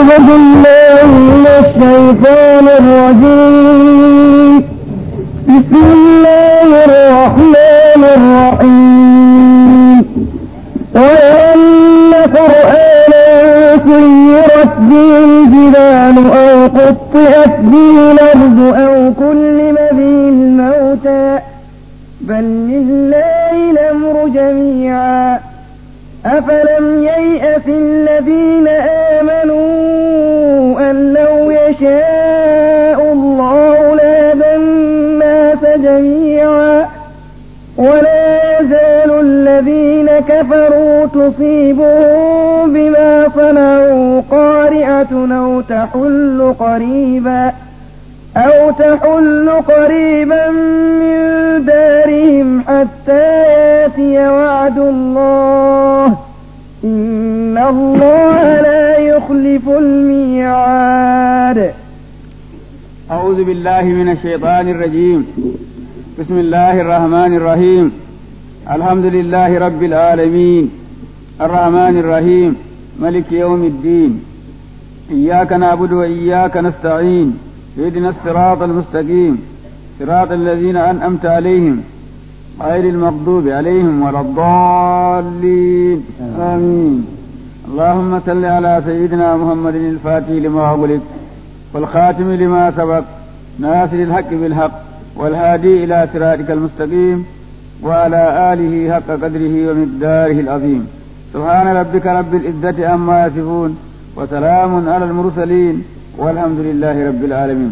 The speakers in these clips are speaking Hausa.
أعوذ بالله من الشيطان الرجيم بسم الله الرحمن الرحيم وأن قرآنا سيرت به الجبال أو قطعت به الأرض أو كلم به الموتى بل لله الأمر جميعا أفلم ييأس الذين آمنوا أن لو يشاء الله لهدى الناس جميعا ولا يزال الذين كفروا تصيبهم بما صنعوا قارعة أو تحل قريبا أو تحل قريبا من دارهم حتى ياتي وعد الله إن الله لا يخلف الميعاد أعوذ بالله من الشيطان الرجيم بسم الله الرحمن الرحيم الحمد لله رب العالمين الرحمن الرحيم ملك يوم الدين إياك نعبد وإياك نستعين اهدنا الصراط المستقيم صراط الذين أنعمت عليهم غير المغضوب عليهم ولا الضالين آمين اللهم صل على سيدنا محمد الفاتح لما أغلق والخاتم لما سبق ناصر الحق بالحق والهادي إلى صراطك المستقيم وعلى آله حق قدره ومقداره العظيم سبحان ربك رب العزة عما يصفون وسلام على المرسلين والحمد لله رب العالمين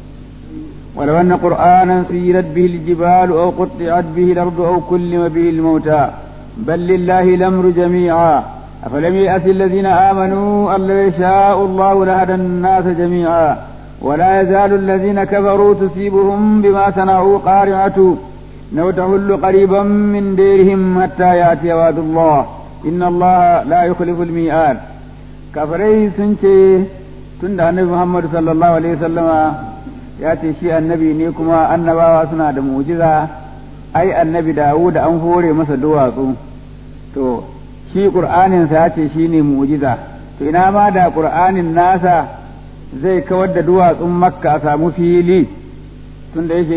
ولو أن قرآنا سيرت به الجبال أو قطعت به الأرض أو كلم به الموتى بل لله الأمر جميعا أفلم يأس الذين آمنوا أن لو يشاء الله لهدى الناس جميعا ولا يزال الذين كفروا تصيبهم بما صنعوا قارعة لو تهل قريبا من ديرهم حتى يأتي وعد الله إن الله لا يخلف الميعاد كفري سنشي tunda annabi Muhammad sallallahu alaihi wasallama ya ce shi annabi ne kuma annabawa suna da mu'jiza ai annabi Dawud an hore masa duwatsu to shi qur'anin sa ya ce shine mu'jiza to ina ma da qur'anin nasa zai kawar da duwatsun makka a samu fili tunda yake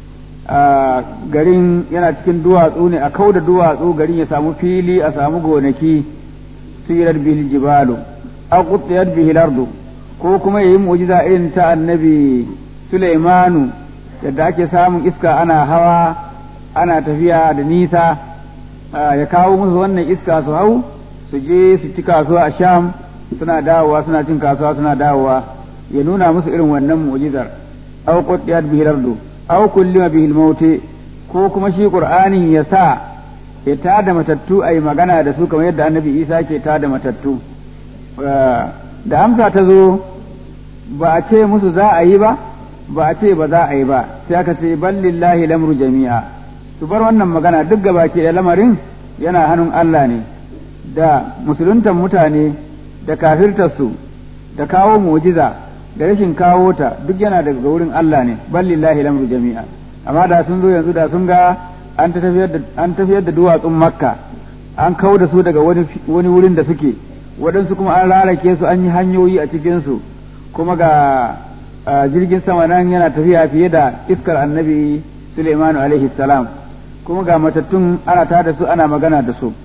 garin yana cikin duwatsu ne a kau da duwatsu garin ya samu fili a samu gonaki sirar bihil jibalu aw qutiyat bihil ardu ko kuma yayi mu'jiza irin ta annabi Sulaimanu yadda ake samun iska ana hawa ana tafiya da nisa ya kawo musu wannan iska su hau su je su ci kasuwa a Sham suna dawowa suna cin kasuwa suna dawowa ya nuna musu irin wannan mu'jizar aw qutiyat bihi ardu aw kullima bihi al ko kuma shi qur'anin ya sa ya tada matattu ayi magana da su kamar yadda annabi Isa ke tada matattu da amsa ta zo ba a ce musu za a yi ba ba a ce ba za a yi ba sai aka ce ballillahi lamru jami'a su bar wannan magana duk gaba ke da lamarin yana hannun Allah ne da musuluntan mutane da kafirtarsu da kawo mu'jiza da rashin kawo ta duk yana daga wurin Allah ne ballillahi lamru jami'a amma da sun zo yanzu da sun ga an tafiyar da duwatsun makka an kawo da su daga wani wurin da suke waɗansu kuma an rarake su an yi hanyoyi a cikinsu kuma ga jirgin sama nan yana tafiya fiye da iskar annabi Suleimanu alaihi salam kuma ga matattun ana tada su ana magana da su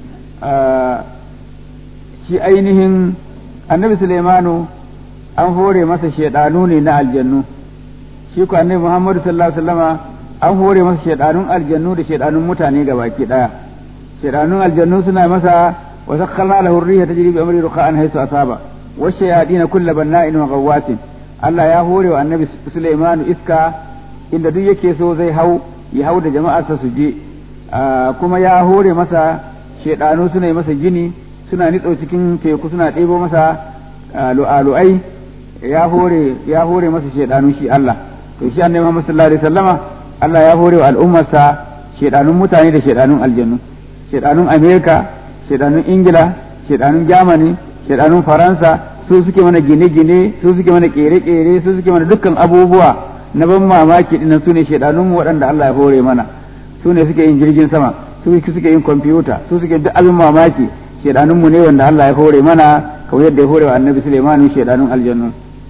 shi ainihin annabi Suleimanu an hore masa shaidanu ne na aljannu shi ku annabi Muhammadu sallallahu alaihi wasallama an hore masa shaidanun aljannu da shaidanun mutane gabaki daya shaidanun aljannu suna masa وسخرنا له الريح تجري بأمره رخاء حيث أصاب والشياطين كل بناء وغواص Allah ya hore wa annabi Sulaiman iska inda duk yake so zai hau ya hau da jama'arsa su je kuma ya hore masa shedanu suna yi masa gini suna nitso cikin teku suna ɗebo masa lu'alu'ai ya hore ya hore masa shedanu shi Allah to shi annabi Muhammad sallallahu alaihi wasallama Allah ya hore wa al'ummarsa shedanun mutane da shedanun aljannu shedanun Amerika shedanun ingila shedanun germany shedanun faransa su suke mana gine-gine su suke mana kere-kere su suke mana dukkan abubuwa na ban mamaki dinnan su ne shedanun waɗanda Allah ya hore mana su ne suke yin jirgin sama su suke yin kwamfuta su suke duk abin mamaki shedanun mu ne wanda Allah ya hore mana kawai yadda ya hore wa annabi Sulaiman shedanun aljannu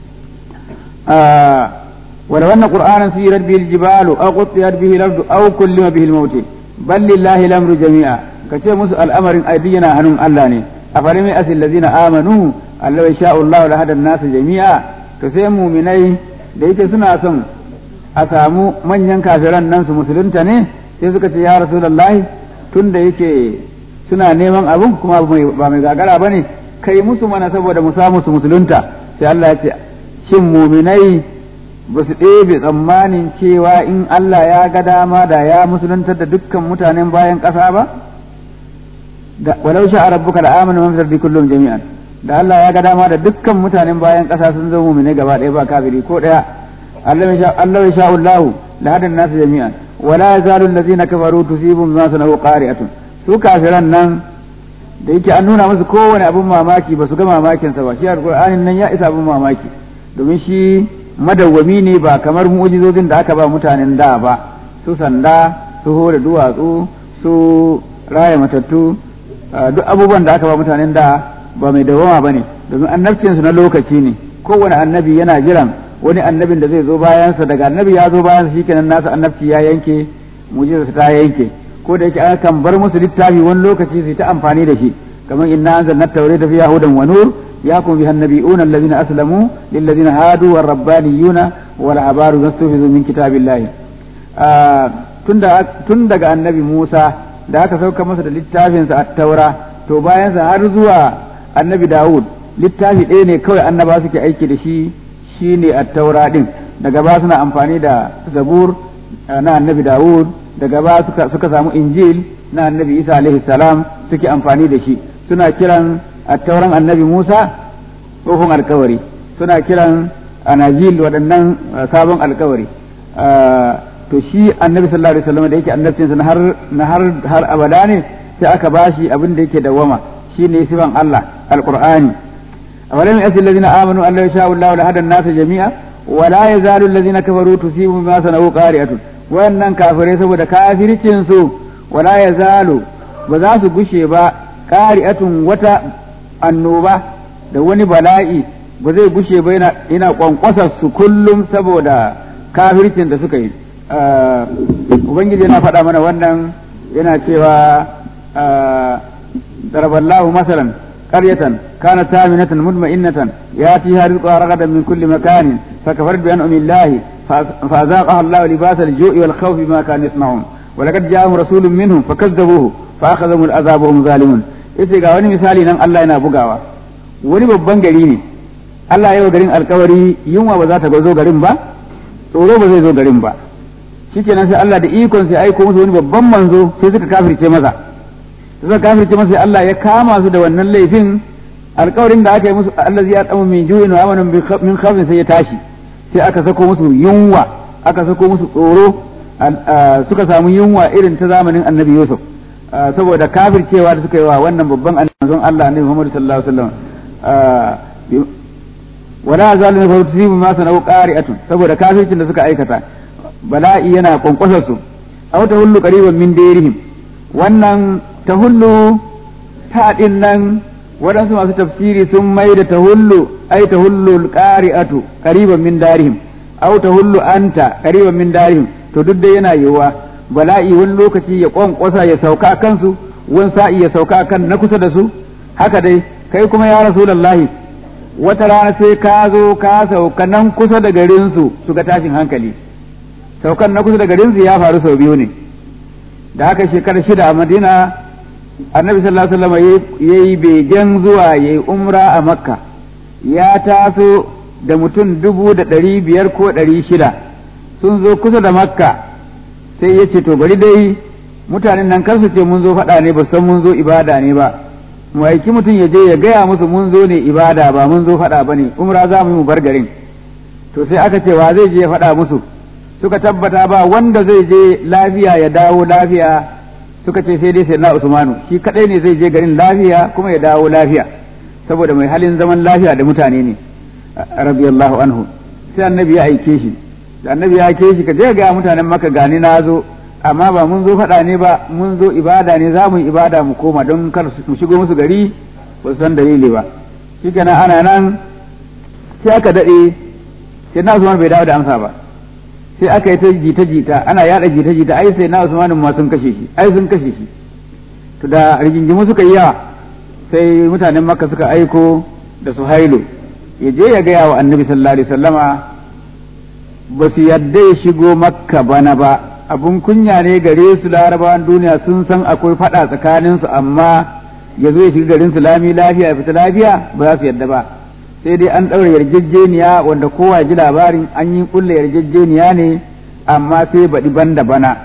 ولو أن قرآنا سيرت به الجبال أو قطعت به الأرض أو كلم به الموت بل لله الأمر جميعا كتير مسأل الأمر أيدينا هنم ألاني أفلم يأس الذين آمنوا أن لو يشاء الله لهدى الناس جميعا تسيموا مني ديت سنة سن أسامو من ينكافران ننس مسلمتا ne sai suka ce ya rasulullahi tun da yake suna neman abun kuma ba mai gagara ba ne kai musu mana saboda mu samu su musulunta sai Allah ya ce shin muminai ba su ɗebe tsammanin cewa in Allah ya ga dama da ya musuluntar da dukkan mutanen bayan ƙasa ba? Da walau sha rabbuka da amana man fi kullum jami'an da Allah ya ga dama da dukkan mutanen bayan ƙasa sun zama mu'mine gaba ɗaya ba kafiri ko ɗaya Allah ya sha Allahu la hadan nasu jami'an wala yazalu allazina kafaru tusibum ma sanu qari'atun su kafiran nan da yake an nuna musu kowane abin mamaki ba su ga mamakin sa ba shi alqur'anin nan ya isa abin mamaki domin shi madawwami ne ba kamar mu'jizozin da aka ba mutanen da ba su sanda su hore duwatsu su raya matattu duk abubuwan da aka ba mutanen da ba mai dawama ba ne domin annabcinsu na lokaci ne kowane annabi yana jiran wani annabin da zai zo bayansa daga annabi ya zo bayansa shikenan nasa annabci ya yanke mu'jizarsa ta yanke ko da yake an kan bar musu littafi wani lokaci su ta amfani da shi kamar inna anzalna tawrata fiha hudan wa nur يحكم بها النبيون الذين أسلموا للذين هادوا والربانيون والأحبار يستحفظوا من كتاب الله tun daga annabi Musa da aka sauka masa da littafinsa a taura to bayansa har zuwa annabi Dawud littafi ɗaya ne kawai annaba suke aiki da shi shine a taura ɗin daga ba suna amfani da zabur na annabi Dawud daga ba suka samu injil na annabi Isa alaihi salam suke amfani da shi suna kiran a tauran annabi Musa tsohon alkawari suna kiran anajil waɗannan sabon alkawari to shi annabi sallallahu alaihi wasallam da yake annabcinsa na har na har har abada ne sai aka bashi abin da yake dawama shine sifan Allah alqur'ani awalam yasil ladina amanu an la yasha Allah la hada an-nas jami'a wa la yazalu alladhina kafaru tusibu bima sanau qari'atun wannan kafirai saboda kafircin su wala yazalu ba za su gushe ba qari'atun wata annoba da wani bala'i ba zai gushe ba yana kwankwasar su kullum saboda kafircin da suka yi ubangiji yana faɗa mana wannan yana cewa daraballahu masalan qaryatan kanat taminatan mutma'innatan yatiha rizquha ragadan min kulli makanin fakafarat bi an'ami llahi فأذاقها الله لباس الجوع والخوف بما كانوا يصنعون ولقد جاءهم رسول منهم فكذبوه فأخذهم العذاب وهم ظالمون yace ga wani misali nan Allah yana bugawa wani babban gari ne Allah ya yi wa garin alkawari yunwa ba za ta zo garin ba tsoro ba zai zo garin ba shikenan sai Allah da ikon sai aiko musu wani babban manzo sai suka kafirce masa suka kafirce masa sai Allah ya kama su da wannan laifin alkawarin da aka yi musu Allah ya tsamu min juyin wa amanan min khawfin sai ya tashi sai aka sako musu yunwa aka sako musu tsoro suka samu yunwa irin ta zamanin annabi Yusuf saboda kafircewa da suka yi wa wannan babban annabin Allah annabi Muhammad sallallahu alaihi wasallam wala zalimin fa tusibu ma sanau qari'atun saboda kafircin da suka aikata bala'i yana kwankwasar su aw tahullu qariban min dairihim wannan tahullu ta din nan waɗansu masu tafsiri sun mai da tahullu ai tahullu qari'atu qariban min darihim aw tahullu anta qariban min darihim to duk dai yana yiwuwa bala'i wani lokaci ya kwankwasa ya sauka kansu wani sa'i ya sauka kan na kusa da su haka dai kai kuma ya rasulullahi wata rana sai ka zo ka sauka nan kusa da garinsu su ga tashin hankali saukan na kusa da garinsu ya faru sau biyu ne da haka shekara shida a madina annabi sallallahu alaihi wasallam ya yi begen zuwa ya yi umra a makka ya taso da mutum dubu da ɗari biyar ko ɗari shida sun zo kusa da makka sai ya ce to bari dai mutanen nan kar su ce mun zo faɗa ne ba san mun zo ibada ne ba mu aiki mutum ya je ya gaya musu mun zo ne ibada ba mun zo faɗa ba ne umra za mu yi mu bar garin to sai aka ce wa zai je ya faɗa musu suka tabbata ba wanda zai je lafiya ya dawo lafiya suka ce sai dai sai na usmanu shi kadai ne zai je garin lafiya kuma ya dawo lafiya saboda mai halin zaman lafiya da mutane ne radiyallahu anhu sai annabi ya aike shi da annabi ya aike shi ka je ga mutanen maka gani na zo amma ba mun zo faɗa ne ba mun zo ibada ne za mu yi ibada mu koma don kar mu shigo musu gari ba su san dalili ba shi kenan ana nan sai aka daɗe sai na Usman bai dawo da amsa ba sai aka yi ta jita jita ana yada jita jita ai sai na Usman ma sun kashe shi ai sun kashe shi to da rigingimu suka yi yawa sai mutanen Makka suka aiko da Suhailu ya je ya gaya wa Annabi sallallahu alaihi wasallama ba su yadda ya shigo Makka bana ba abun kunya ne gare su larabawan duniya sun san akwai fada tsakanin su amma ya zo ya shiga garin su lami lafiya ya fita lafiya ba za su yadda ba sai dai an ɗaura yarjejeniya wanda kowa ji labarin an yi kulle yarjejeniya ne amma sai baɗi ban da bana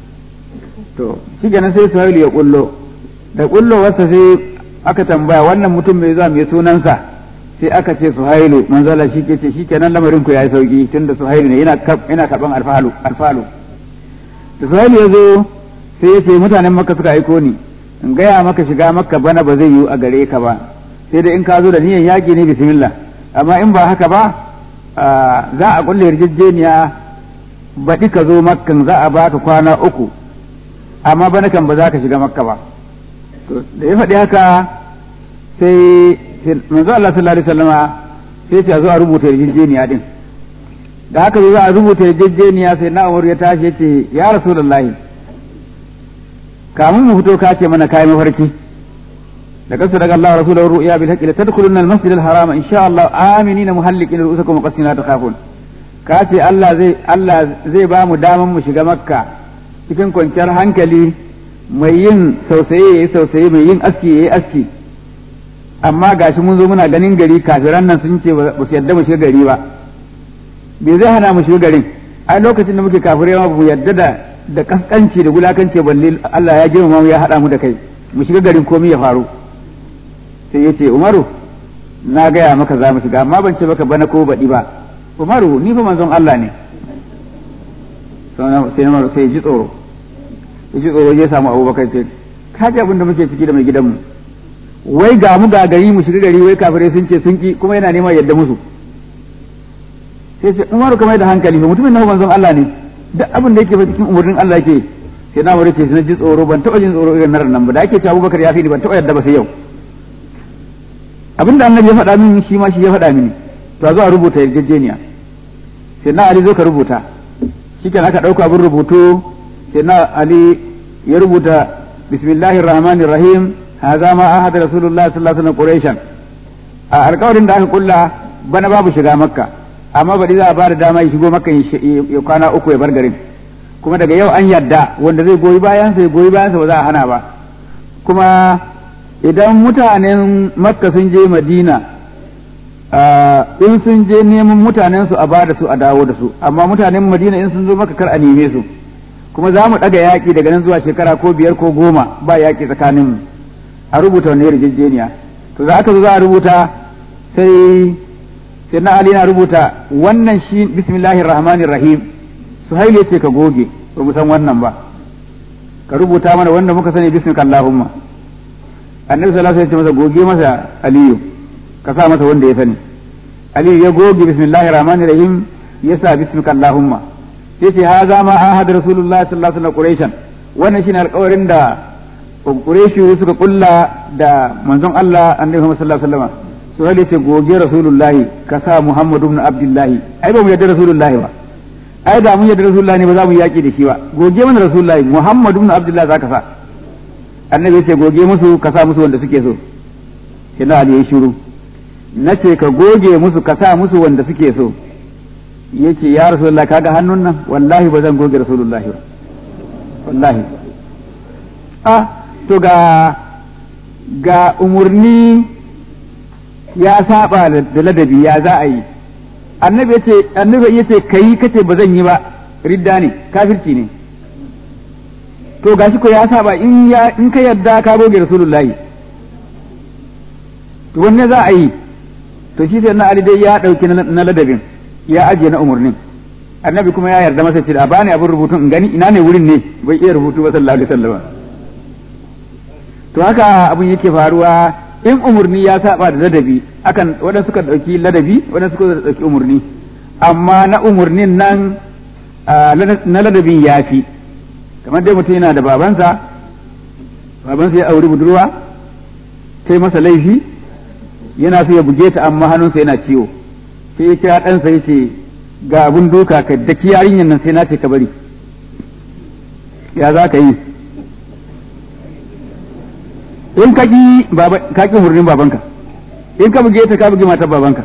to shi kenan sai suhailu ya kullo da kullo wasa sai aka tambaya wannan mutum mai zuwa mai sunansa sai aka ce suhailu manzala shi ke ce shi kenan lamarin ku yayi sauki tunda suhailu ne yana yana karban alfalu alfalu da suhailu ya zo sai ya ce mutanen makka suka aiko ni in gaya maka shiga makka bana ba zai yiwu a gare ka ba sai dai in ka zo da niyan yaƙi ne bismillah amma in ba haka ba za a kulle yarjejeniya baɗi ka zo makkan za a baka kwana uku amma bana kan ba za ka shiga makka ba to da ya faɗi haka sai manzo Allah sallallahu alaihi wasallama sai ce a zo a rubuta yarjejeniya din da haka zo za a rubuta yarjejeniya sai na Umar ya tashi ya ce ya rasulullahi kamun mu fito ka ce mana kai mafarki لقد صدق الله رسوله الرؤيا بالحق لتدخلن المسجد الحرام ان شاء الله امنين محلقين رؤوسكم وقصين لا تخافون kace Allah zai Allah zai ba mu daman mu shiga makka cikin kwanciyar hankali mai yin sausaye yayi sausaye mai yin aski yayi aski amma gashi mun zo muna ganin gari kafiran nan sun ce ba su yadda mu shiga gari ba me zai hana mu shiga garin ai lokacin da muke kafirai ma mu yadda da da kaskanci da gulakanci balle Allah ya girmama mu ya hada mu da kai mu shiga garin komai ya faru sai ya ce umaru na gaya maka za mu shiga amma ban ce maka bana ko baɗi ba umaru ni fa manzon Allah ne sai na sai ji tsoro ya ji tsoro ya samu abubakar ce ka ji abin da muke ciki da mai gidanmu wai ga mu ga gari mu shiga gari wai kafirai sun ce sun ki kuma yana neman yadda musu sai ce umaru kamar da hankali fa mutumin nan manzon Allah ne duk abin da yake fa cikin umurnin Allah yake sai na wuri ce sai ji tsoro ban taɓa jin tsoro irin nan ba da ake cewa abubakar ya fi ni ban taɓa yadda ba sai yau abinda annabi ya faɗa mini shi ma shi ya faɗa mini to a zo a rubuta yarjejeniya sai na ali zo ka rubuta shikenan aka ɗauka abin rubutu sai na ali ya rubuta bismillahir rahmanir rahim hadha ma ahada rasulullah sallallahu alaihi wasallam quraishan a alƙawarin da aka kulla bana babu shiga makka amma bari za a ba da dama ya shigo makka ya kwana uku ya bar garin kuma daga yau an yadda wanda zai goyi bayansa ya goyi bayansa ba za a hana ba kuma idan mutanen makka sun je madina in sun je neman mutanen su a ba da su a dawo da su amma mutanen madina in sun zo maka kar a neme su kuma za mu ɗaga yaƙi daga nan zuwa shekara ko biyar ko goma ba yaƙi tsakanin mu a rubuta wani yarjejeniya to za aka zo za a rubuta sai sai na ali na rubuta wannan shi bismillahir rahmanir rahim suhail ya ce ka goge ba mu san wannan ba ka rubuta mana wanda muka sani bismika allahumma annabi sallallahu alaihi wasallam ya ce masa goge masa aliyu ka sa masa wanda ya sani aliyu ya goge bismillahir rahmanir rahim ya sa bismika allahumma sai ce haza ma ahad rasulullahi sallallahu alaihi wasallam quraishan wannan shine alƙawarin da quraishi suka kulla da manzon Allah annabi Muhammad sallallahu alaihi wasallam suhail ya ce goge rasulullahi ka sa muhammadu ibn abdullahi ai ba mu yarda rasulullahi ba ai da mun yarda rasulullahi ne ba za mu yaki da shi ba goge mana rasulullahi muhammadu ibn abdullahi zaka sa annabi ya ce goge musu ka sa musu wanda suke so sai na ali ya shiru na ce ka goge musu ka sa musu wanda suke so yace ya rasulullahi kaga hannun nan wallahi ba zan goge rasulullahi ba wallahi ah to ga ga umurni ya saba da ladabi ya za a yi annabi yace annabi yace kai kace ba zan yi ba ridda ne kafirci ne to gashi ko ya saba in ya in ka yadda ka goge rasulullahi to wanne za a yi to shi sai na ali dai ya dauki na ladabin ya ajiye na umurnin annabi kuma ya yarda masa cewa bani abin rubutun in gani ina ne wurin ne bai iya rubutu ba sallallahu alaihi wasallam to haka abin yake faruwa in umurni ya saba da ladabi akan waɗansu suka ɗauki ladabi waɗansu suka ɗauki umurni amma na umurnin nan na ladabin ya fi kamar dai mutum yana da babansa babansa ya auri budurwa ta masa laifi yana so ya buge ta amma hannunsa yana ciwo sai ya kira ɗansa ya ce ga abin duka ka daki yarinyar nan sai na ce ka bari ya za ka yi in ka ki baba ka ki hurrin babanka in ka buge ta ka buge matar babanka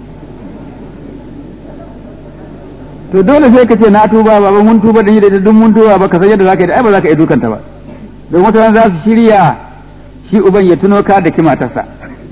to dole sai ka ce na tuba baba mun tuba da ni da ita duk mun tuba ba ka san yadda za ka yi da ai ba za ka yi dukanta ba don wata za su shirya shi uban ya tuno ka da ki matarsa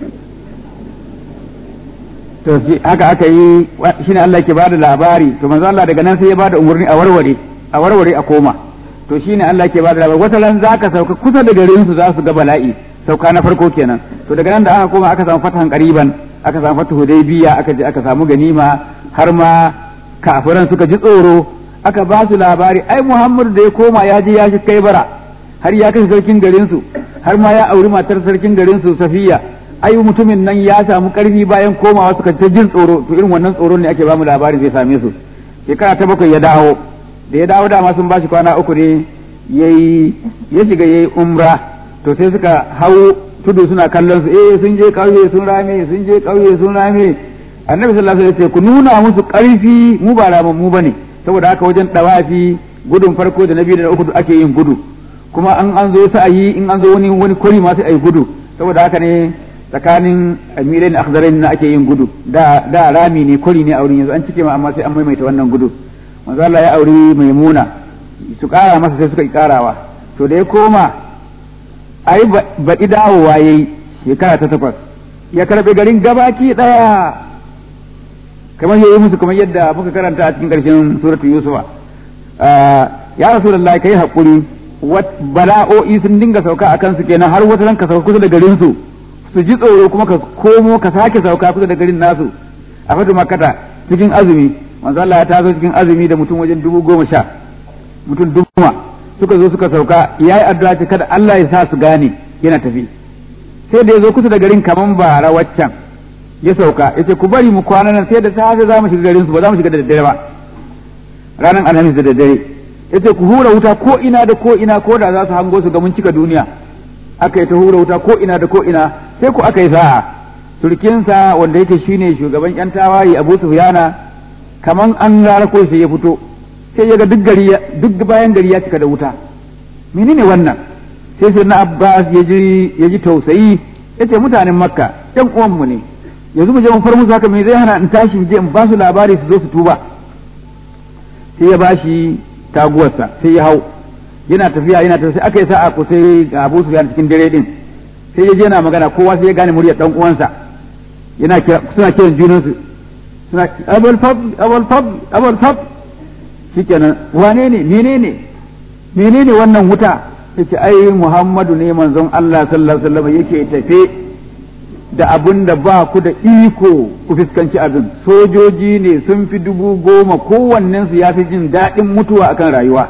to haka aka yi shine Allah ke bada labari to manzo Allah daga nan sai ya bada umurni a warware a warware a koma to shine Allah ke bada labari wata ran zaka sauka kusa da garin su za su ga bala'i sauka na farko kenan to daga nan da aka koma aka samu fatahan qariban aka samu fatu hudaybiya aka je aka samu ganima har ma kafiran suka ji tsoro aka ba su labari ai Muhammad da ya koma ya je ya shi kai bara har ya kashe sarkin garin su har ma ya auri matar sarkin garin su Safiya ai mutumin nan ya samu karfi bayan komawa suka ta jin tsoro to irin wannan tsoro ne ake bamu labarin zai same su shekara ta bakwai ya dawo da ya dawo dama sun bashi kwana uku ne yayi ya shiga yayi umra to sai suka hau tudu suna kallon su eh sun je kauye sun rame sun je kauye sun rame annabi sallallahu alaihi wasallam ya ce ku nuna musu karfi mu ba raman mu bane saboda haka wajen dawafi gudun farko da na biyu da na uku ake yin gudu kuma an an zo sa'ayi in an zo wani wani kori ma sai ayi gudu saboda haka ne tsakanin amirai na akhzarai na ake yin gudu da da rami ne kori ne a wurin yanzu an cike ma amma sai an maimaita wannan gudu manzo Allah ya auri maimuna su kara masa sai suka karawa to da ya koma ai baɗi dawowa yayi shekara ta takwas ya karɓe garin gabaki ɗaya kamar yayi musu kamar yadda muka karanta a cikin ƙarshen suratu yusufa ya rasulullahi kai hakuri bala'o'i sun dinga sauka a kansu kenan har wata ranka sauka kusa da garin su su ji tsoro kuma ka komo ka sake sauka kusa da garin nasu a fatu makata cikin azumi manzo Allah ya tazo cikin azumi da mutum wajen dubu goma sha mutum dubu suka zo suka sauka yayi addu'a ce kada Allah ya sa su gane yana tafi sai da ya zo kusa da garin kaman bara waccan ya sauka yace ku bari mu kwana nan sai da safe za mu shiga garin su ba za mu shiga da daddare ba ranar alhamis da daddare yace ku hura wuta ko ina da ko ina ko da za su hango su ga mun cika duniya aka yi ta hura wuta ko ina da ko ina sai ku aka yi sa'a turkinsa wanda yake shine shugaban yan tawaye Abu Sufyana kaman an rara ko sai ya fito sai ya ga duk gari duk bayan gari ya cika da wuta menene wannan sai sai na Abbas ya ji ya ji tausayi yace mutanen Makka yan uwan mu ne yanzu mu je mu far musu haka me zai hana in tashi je in ba su labari su zo su tuba sai ya bashi taguwarsa sai ya hau yana tafiya yana tafiya sai aka yi sa'a ko sai ga Abu Sufyan cikin dare din sai ya je yana magana kowa sai ya gane muryar dan uwansa yana kira suna kiran junan su suna abul fadl abul fadl abul fadl shikenan wane ne menene menene wannan wuta yace ai Muhammadu ne manzon Allah sallallahu alaihi wasallam yake tafe da abun da ba ku da iko ku fuskanci abin sojoji ne sun fi dubu goma kowannensu ya fi jin daɗin mutuwa akan rayuwa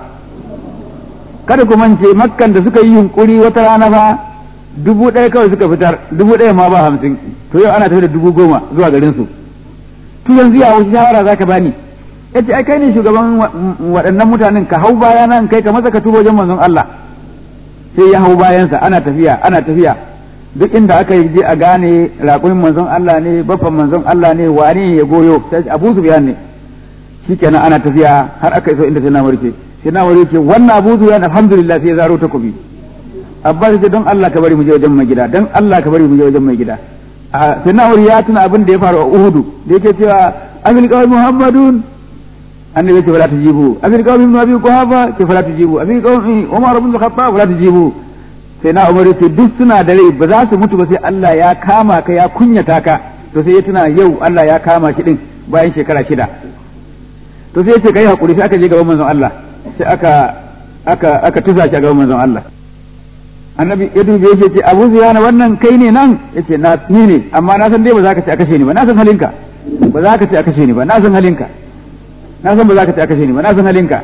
kada ku mance makkan da suka yi yunkuri wata rana fa dubu ɗaya kawai suka fitar dubu ɗaya ma ba hamsin to yau ana tafi da dubu goma zuwa garin su to yanzu ya wasu shawara zaka bani yace ai kai ne shugaban waɗannan mutanen ka hau baya nan kai ka masa ka tubo wajen manzon Allah sai ya hau bayansa ana tafiya ana tafiya duk inda aka yi je a gane raƙumin manzon Allah ne baffan manzon Allah ne wane ya goyo sai Abu Sufyan ne shikenan ana tafiya har aka iso inda sai na warke sai na warke wannan Abu Sufyan alhamdulillah sai ya zaro takobi Abbas ce don Allah ka bari mu je wajen mai gida don Allah ka bari mu je wajen mai gida sai na ya tuna abin da ya faru a Uhudu da yake cewa abil qawl Muhammadun annabi ya ce fala tujibu abil qawl ibn Abi Quhafa ce fala tujibu abil qawl Umar ibn Khattab fala tujibu sai na umar ce duk suna da rai ba za su mutu ba sai Allah ya kama ka ya kunyata ka to sai ya tuna yau Allah ya kama shi din bayan shekara shida to sai ya ce kai hakuri sai aka je gaban manzon Allah sai aka aka aka tusa shi a gaban manzon Allah annabi ya dube shi ce Abu Sufyan wannan kai ne nan yace na ni ne amma na san dai ba za ka ci a kashe ni ba na san halinka ba za ka ci a kashe ni ba na san halinka na san ba za ka ci a kashe ni ba na san halinka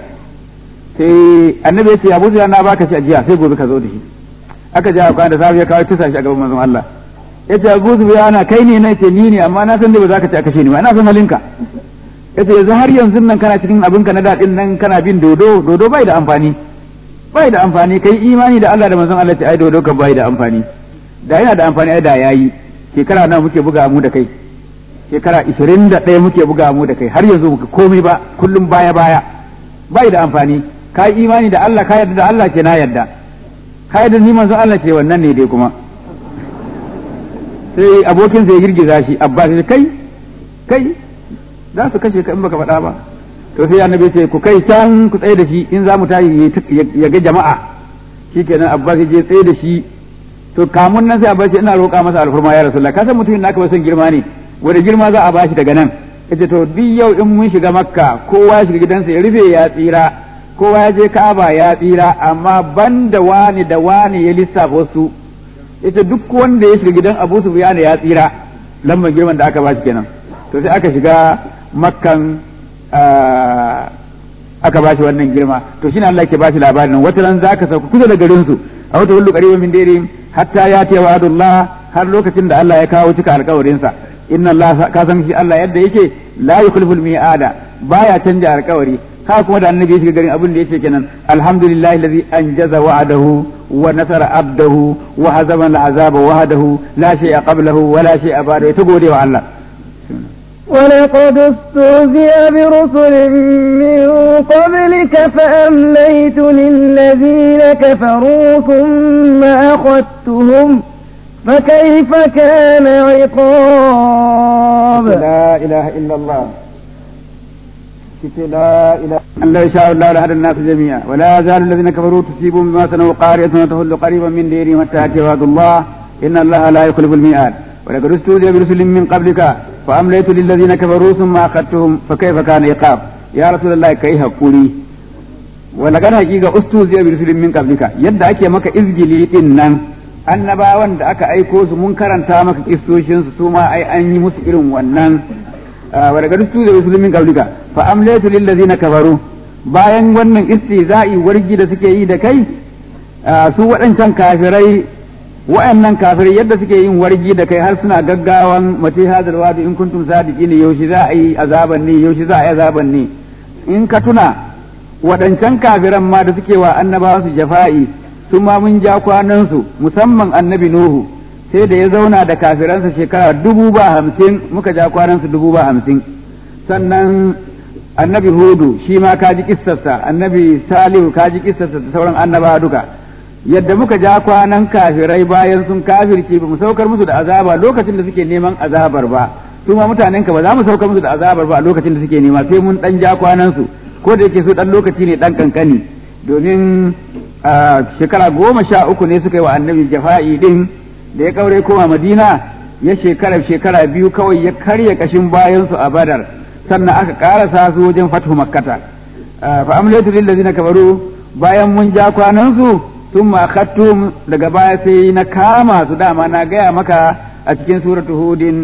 sai annabi ya ce Abu Sufyan na baka shi a jiya sai gobe ka zo da shi aka ja kwana da safe ya kawo tusa shi a gaban manzon Allah ya ce Abu Sufyan kai ne na ce ni ne amma na san dai ba za ka ci a kashe ni ba na san halinka ya ce yanzu har yanzu nan kana cikin abinka na daɗin nan kana bin dodo dodo bai da amfani bai da amfani kai imani da Allah da manzon Allah ce ai dodo ka bai da amfani da yana da amfani ai da yayi shekara nawa muke buga mu da kai shekara ishirin da ɗaya muke buga mu da kai har yanzu muka komai ba kullum baya baya bai da amfani ka yi imani da Allah ka yarda da Allah ce na yarda ka yarda ni manzon Allah ce wannan ne dai kuma sai abokin sai girgiza shi Abbas ya kai kai za su kashe ka in baka faɗa ba to sai annabi ce ku kai can ku tsaye da shi in za mu tayi ya ga jama'a shikenan Abbas ya je tsaye da shi to kamun nan sai Abbas ina roƙa masa alfurma ya Rasulullah ka san mutumin naka ba son girma ne wanda girma za a bashi daga nan yace to duk yau in mun shiga Makka kowa ya shiga gidansa ya rufe ya tsira kowa ya je Ka'aba ya tsira amma banda wani da wani ya lissafa wasu yace duk wanda ya shiga gidan Abu Sufyan ya tsira lambar girman da aka bashi kenan to sai aka shiga Makkan aka bashi wannan girma to shine Allah ke bashi labarin wata ran zaka sauka kusa da garin su a wata hullu qariban min dare hatta ya ce wa'adullah har lokacin da Allah ya kawo cika alƙawarin sa inna Allah ka san shi Allah yadda yake la yukhlifu al-mi'ada baya canja alƙawari haka kuma da annabi ya shiga garin abin da yake kenan alhamdulillahi allazi anjaza wa'adahu wa nasara abdahu wa hazama al-azaba wahdahu la shay'a qablahu wa la shay'a ba'dahu ta gode wa Allah ولقد استهزئ برسل من قبلك فأمليت للذين كفروا ثم أخذتهم فكيف كان عقاب لا إله إلا الله لا إله أن لا يشاء الله لهدى الناس جميعا ولا يزال الذين كفروا تصيبهم بما صنعوا قارية وتهل قريبا من ديرهم حتى يأتي وعد الله إن الله لا يخلف الميعاد ولقد استهزئ برسل من قبلك فأمليت للذين كفروا ثم أخذتهم فكيف كان عقاب يا رسول الله كيف قولي ولقد حقيقة استهزئ برسل من قبلك يد أكي مك إزجلي إنن annabawan da aka aiko su mun karanta maka kistoshin su ma ai an yi musu irin wannan wa daga rustu da musulmin kaulika fa amlatu lil ladina kafaru bayan wannan istizai wargi da suke yi da kai su waɗancan kafirai wa'annan kafirai yadda suke yin wargi da kai har suna gaggawan mate hadal wadu in kuntum sadiqin yaushe za a yi azaban ne yaushe za a yi azaban ne in ka tuna waɗancan kafiran ma da suke wa annabawa su jafa'i su ma mun ja kwanansu musamman annabi nuhu sai da ya zauna da kafiransa shekara dubu ba hamsin muka ja kwanansu dubu ba hamsin sannan annabi hudu shi ma ka ji kissarsa annabi salihu ka ji kissarsa da sauran annabawa duka yadda muka ja kwanan kafirai bayan sun kafirce ba mu saukar musu da azaba lokacin da suke neman azabar ba su ma mutanen ka ba za mu saukar musu da azabar ba a lokacin da suke nema sai mun dan ja kwanan su ko da yake su dan lokaci ne dan kankani domin shekara goma sha uku ne suka yi wa annabi jafa'i din da ya kaure koma madina ya shekara shekara biyu kawai ya karya kashin bayan su a badar sannan aka karasa su wajen fathu makkata fa amlatu lil ladina kafaru bayan mun ja kwanan su sun makattum daga baya sai na kama su dama na gaya maka a cikin suratu hudin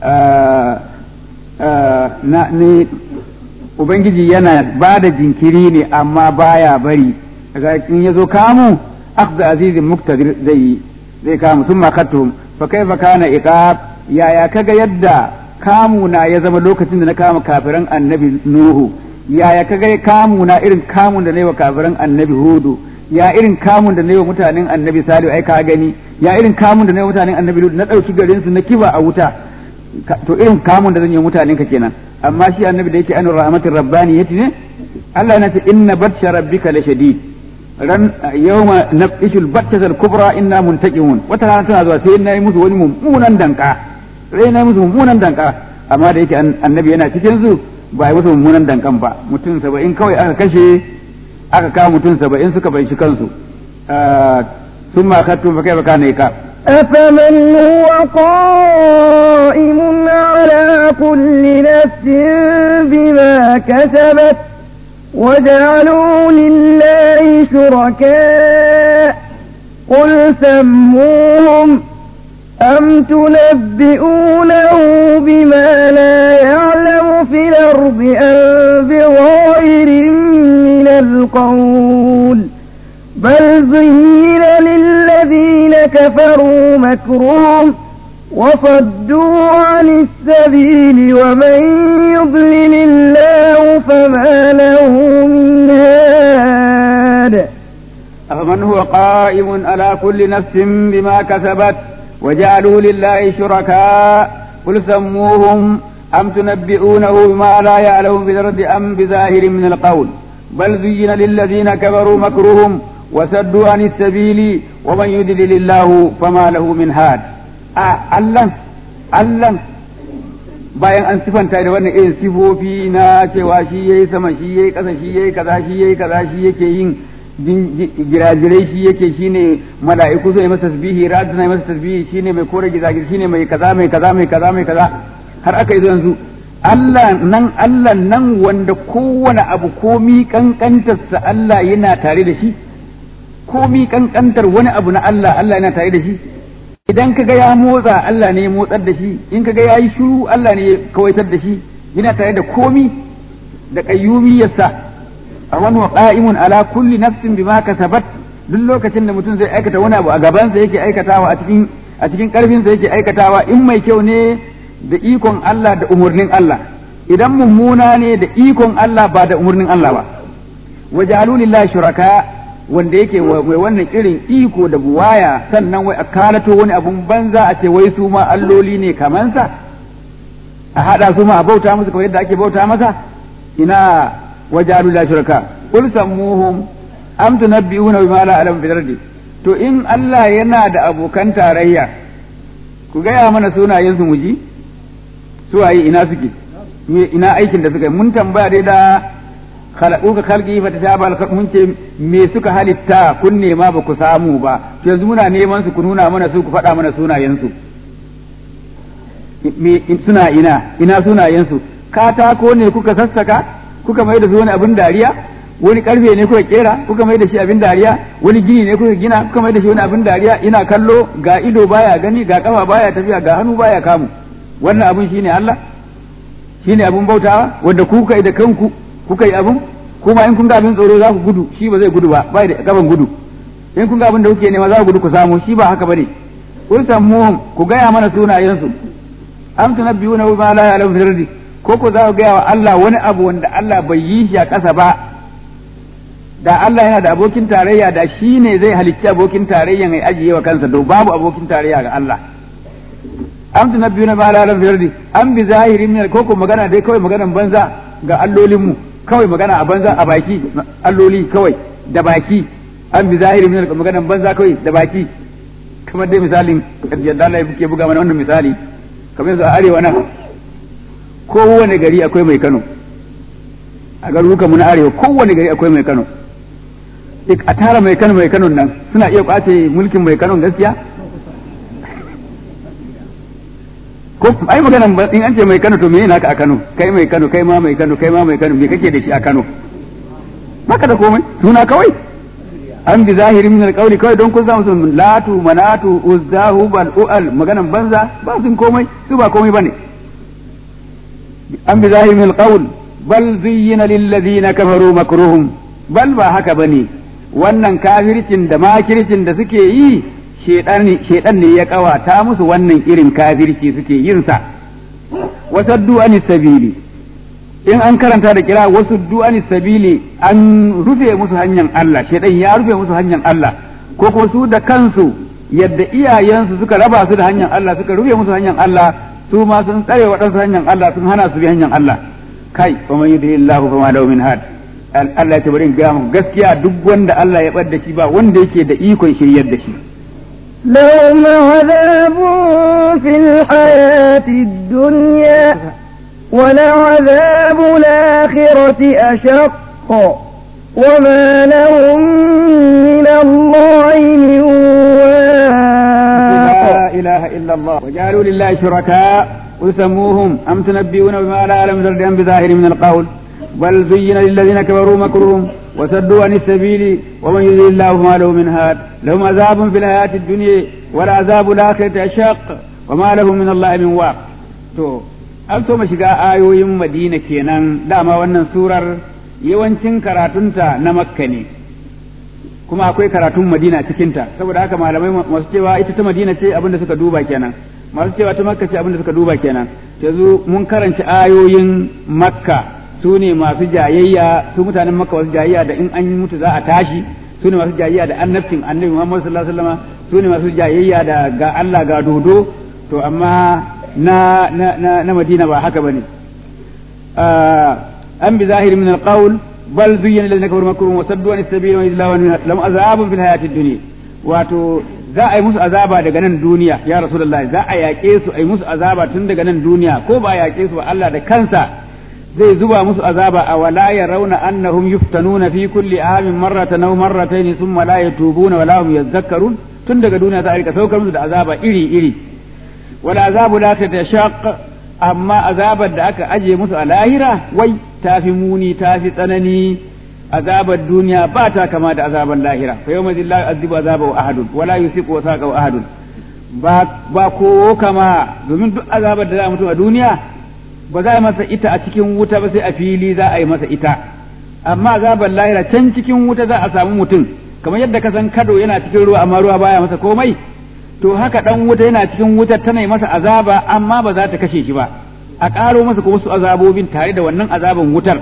na ni ubangiji yana ba da jinkiri ne amma baya bari daga in ya zo kamu akhdha azizin muktadir zai zai kamu sun makattum fa kaifa kana iqab yaya kaga yadda kamu na ya zama lokacin da na kama kafiran annabi nuhu yaya kaga kamu na irin kamun da na yi wa kafiran annabi hudu ya irin kamun da na yi wa mutanen annabi salihu ai ka gani ya irin kamun da na yi wa mutanen annabi lut na ɗauki garin su na kiba a wuta to irin kamun da zan yi wa mutanen ka kenan amma shi annabi da yake an rahmatin rabbani yace ne Allah yana ce inna batsha rabbika la shadid ran yawma nabishul batshatal kubra inna muntaqimun wata rana tana zuwa sai na yi musu wani mummunan danka sai na yi musu mummunan danka amma da yake annabi yana cikin su ba yi musu mummunan dankan ba mutum saba'in kawai aka kashe aka kawo mutum saba'in suka bai shi kansu sun ma kattun fa kai baka ne ka أفمن هو قائم على كل نفس بما كسبت وجعلوا لله شركاء قل سموهم أم تنبئونه بما لا يعلم في الأرض أم بظاهر من القول بل زين للذين كفروا مكرهم وصدوا عن السبيل ومن يضلل الله فما له من هاد أفمن هو قائم على كل نفس بما كسبت وجعلوا لله شركاء قل سموهم أم تنبئونه بما لا يعلم في الأرض أم بظاهر من القول بل زين للذين كفروا مكرهم وسدوا عن السبيل ومن يدلل الله فما له من هاد الله الله bayan an sifanta da wannan irin sifofi na cewa shi yayi sama shi yayi ƙasa shi yayi kaza shi yayi kaza shi yake yin girajirai shi yake shine mala'iku zai masa tasbihi radu na masa tasbihi shine mai kore gizagir shine mai kaza mai kaza mai kaza mai kaza har aka yi yanzu Allah nan Allah nan wanda kowane abu komi kankantarsa Allah yana tare da shi komi kankantar wani abu na Allah Allah yana tare da shi idan kaga ya motsa Allah ne ya motsar da shi in kaga ya yi shiru Allah ne ya kawaitar da shi yana tare da komi da qayyumiyarsa a wani wa qa'imun ala kulli nafsin bima kasabat duk lokacin da mutum zai aikata wani abu a gabansa yake aikatawa a cikin a cikin karfin sa yake aikatawa in mai kyau ne da ikon Allah da umurnin Allah idan mummuna ne da ikon Allah ba da umurnin Allah ba wajalu lillahi shuraka wanda yake mai wannan irin iko da buwaya sannan wai a kalato wani abun banza a ce wai su ma alloli ne kamansa a hada su ma a bauta musu kamar yadda ake bauta masa ina wajalu lillahi shuraka qul sammuhum am tunabbi'una bima la alam fil ardi to in Allah yana da abokan tarayya ku gaya mana sunayen su muji su waye ina suke ina aikin da suka yi mun tambaya dai da khalaqu ka khalqi fa tasaba al mun ce me suka halitta kun nema ba ku samu ba yanzu muna neman su ku nuna mana su ku faɗa mana sunayen su me suna ina ina sunayen su katako ne kuka sassaka kuka mai da su wani abin dariya wani karfe ne kuka kera kuka mai da shi abin dariya wani gini ne kuka gina kuka mai da shi wani abin dariya ina kallo ga ido baya gani ga kafa baya tafiya ga hannu baya kamu wannan abin shine Allah shine abin bautawa wanda ku kuka yi da kanku kuka yi abin kuma in kun ga abin tsoro za ku gudu shi ba zai gudu ba bai da gaban gudu in kun ga abin da kuke nema za ku gudu ku samu shi ba haka bane kun sammuhum ku gaya mana sunayensu am tunabbiyuna bima la ya'lamu fil ardi ko ko za ku gaya wa Allah wani abu wanda Allah bai yi shi a ƙasa ba da Allah yana da abokin tarayya da shi ne zai halicci abokin tarayya mai ajiye wa kansa to babu abokin tarayya ga Allah am tunabbiyuna bima la ya'lamu fil ardi am bi zahirin min ko ko magana dai kawai maganan banza ga allolinmu kawai magana a banza a baki alloli kawai da baki an bi zahiri min maganan banza kawai da baki kamar dai misalin yadda Allah ya buga mana wannan misali kamar yanzu a arewa nan kowane gari akwai mai Kano a garuruka mu na arewa kowane gari akwai mai Kano a tara mai Kano mai Kano nan suna iya kwace mulkin mai Kano gaskiya ko ai maganan in an ce mai Kano to me yana ka a Kano kai mai Kano kai ma mai Kano kai ma mai Kano me kake da shi a Kano maka da komai suna kawai an bi zahirin min alqawli kawai don kun samu sun latu manatu uzzahu bal ual maganan banza ba sun komai su ba komai bane an bi zahirin min alqawl bal zuyyina lil ladina kafaru makruhum bal ba haka bane wannan kafircin da makircin da suke yi shedan ne ya kawata musu wannan irin kafirci suke yin sa wasaddu anis sabili in an karanta da kira wasu du'ani sabili an rufe musu hanyar Allah shedan ya rufe musu hanyar Allah ko kuma su da kansu yadda iyayensu suka raba su da hanyar Allah suka rufe musu hanyar Allah su ma sun tsare waɗansu hanyar Allah sun hana su bi hanyar Allah kai wa man yudhilillahu fama lahu min had Allah ya ce bari in ga muku gaskiya duk wanda Allah ya bar da shi ba wanda yake da ikon shiryar da shi لهم عذاب في الحياة الدنيا ولعذاب الآخرة أشق وما لهم من الله من واق لا إله إلا الله وجعلوا لله شركاء قل سموهم أم تنبئون بما لا يعلم ذرد بظاهر من القول بل زين للذين كفروا مكرهم وصدوا عن السبيل ومن يضلل الله فما له من هاد لهم عذاب في الحياة الدنيا والعذاب الآخرة أشق وما لهم من الله من واق تو an so mu shiga ayoyin madina kenan dama wannan surar yawancin karatunta na makka ne kuma akwai karatun madina cikinta saboda haka malamai masu cewa ita ta madina ce abinda suka duba kenan masu cewa ta makka ce abinda suka duba kenan yanzu mun karanci ayoyin makka su ne masu jayayya su mutanen makka wasu jayayya da in an mutu za a tashi su ne masu jayayya da annabcin annabi Muhammad sallallahu alaihi wasallam su ne masu jayayya da ga Allah ga dodo to amma na na na, na Madina ba haka bane an bi zahiri min alqawl bal zuyyana lil kafaru makruhum wa saddu an as-sabil wa idlahu lam azabun fil hayatid dunya wato za a yi musu azaba daga nan duniya ya rasulullahi za a yaƙe su a yi musu azaba tun daga nan duniya ko ba a yaƙe su ba Allah da kansa zai zuba musu azaba a wala ya rauna annahum yuftanuna fi kulli amin marratan aw marratayn thumma la yatubuna wala hum yadhakkarun tun daga duniya za a rika saukar musu da azaba iri iri wala azabu la tatashaq amma azabar da aka aje musu a lahira wai tafi muni tafi tsanani azabar duniya ba ta kama da azabar lahira fa yawma la yu'adhibu azabahu ahadun wala yusiqu wasaqahu ahadun ba ba ko kama domin duk azabar da za a mutu a duniya ba za a masa ita a cikin wuta ba sai a fili za a yi masa ita amma azabar lahira can cikin wuta za a samu mutum kamar yadda ka san kado yana cikin ruwa amma ruwa baya masa komai to haka dan wuta yana cikin wutar tana yi masa azaba amma ba za ta kashe shi ba a ƙaro masa ko wasu azabobin tare da wannan azaban wutar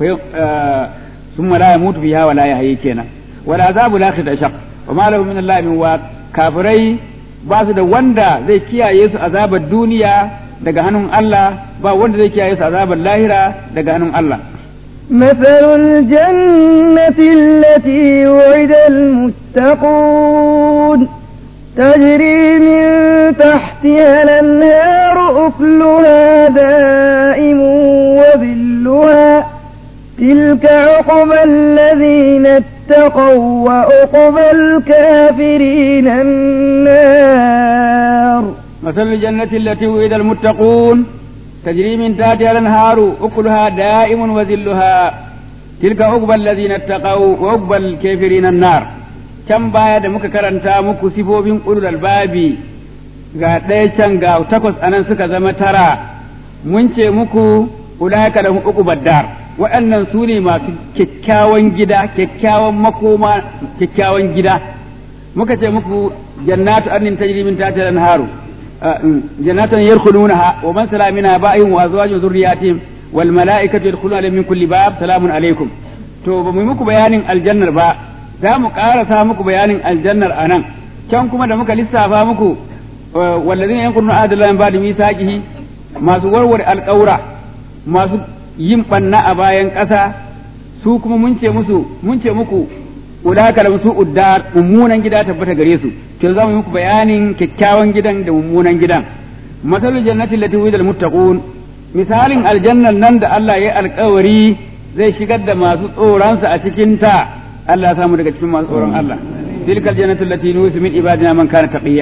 ثم لا يموت فيها ولا يحيي kenan wala azabu lakhir ashaq wa ma lahu min Allah min wa kafirai ba su da wanda zai kiyaye su azabar duniya daga hannun Allah ba wanda zai kiyaye su azabar lahira daga hannun Allah مثل الجنة التي وعد المتقون تجري من تحتها الأنهار أكلها دائم وظلها تلك عقبى الذين اتقوا وعقبى الكافرين النار مثل الجنة التي وعد المتقون تجري من تحتها الأنهار أكلها دائم وذلها تلك عقبى الذين اتقوا وعقبى الكافرين النار can baya da muka karanta muku sifofin ulul albabi ga ɗaya can ga takwas anan suka zama tara mun ce muku ulaika lahum uqubad dar waɗannan su ne masu kyakkyawan gida kyakkyawan makoma kyakkyawan gida muka ce muku jannatu annin tajri min tahtiha al-anharu jannatan yadkhulunaha wa man sala minha ba'ihim wa azwajihim dhurriyyatihim wal mala'ikatu yadkhuluna min kulli bab salamun alaikum to ba mu muku bayanin aljannar ba za mu karasa muku bayanin aljannar anan can kuma da muka lissafa muku wallazina yanquduna ahdallahi ba'da mithaqihi masu warware alƙaura masu yin banna a bayan ƙasa su kuma mun ce musu mun ce muku ulaka lam su uddar mummunan gida tabbata gare su to za mu muku bayanin kyakkyawan gidan da mummunan gidan masalul jannati allati wa'ida muttaqun misalin aljannan nan da Allah ya alƙawari zai shigar da masu tsoronsa a cikin ta Allah ya samu daga cikin masu tsoron Allah tilkal jannatu allati nusu min ibadina man kana taqiya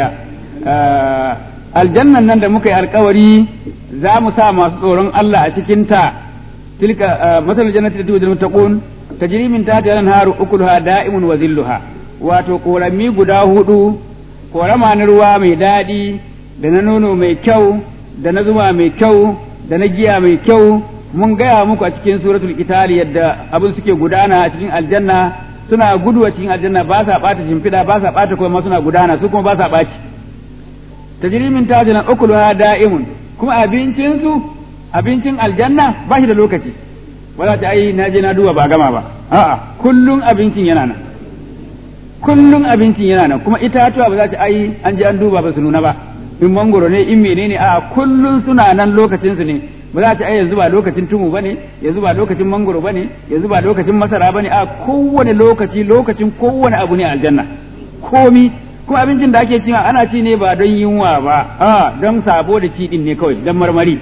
aljannan nan da muka yi alƙawari za mu sa masu tsoron Allah a cikin ta تلك مثل الجنة التي وعد المتقون تجري من تحتها الأنهار أكلها دائم وذلها wato ƙorami guda hudu ƙorama na ruwa mai daɗi da na nono mai kyau da na zuma mai kyau da na giya mai kyau mun gaya muku a cikin suratul qitali yadda abin suke gudana a cikin aljanna suna gudu a cikin aljanna ba sa ɓata shimfiɗa ba sa ɓata kuma suna gudana su kuma ba sa ɓaci tajri min tahtiha ukuluha da'imun kuma abincin su abincin aljanna ba shi da lokaci wala ta ai na je na duba ba gama ba a'a kullun abincin yana nan kullun abincin yana nan kuma itatuwa ba za ta ai an je an duba ba su nuna ba in mangoro ne in menene a'a kullun suna nan lokacin su ne ba za ta ai yanzu ba lokacin tumu bane yanzu ba lokacin mangoro bane yanzu ba lokacin masara bane a kowane lokaci lokacin kowane abu ne aljanna komi kuma abincin da ake cewa ana ci ne ba don yunwa ba a don sabo da ci din ne kawai don marmari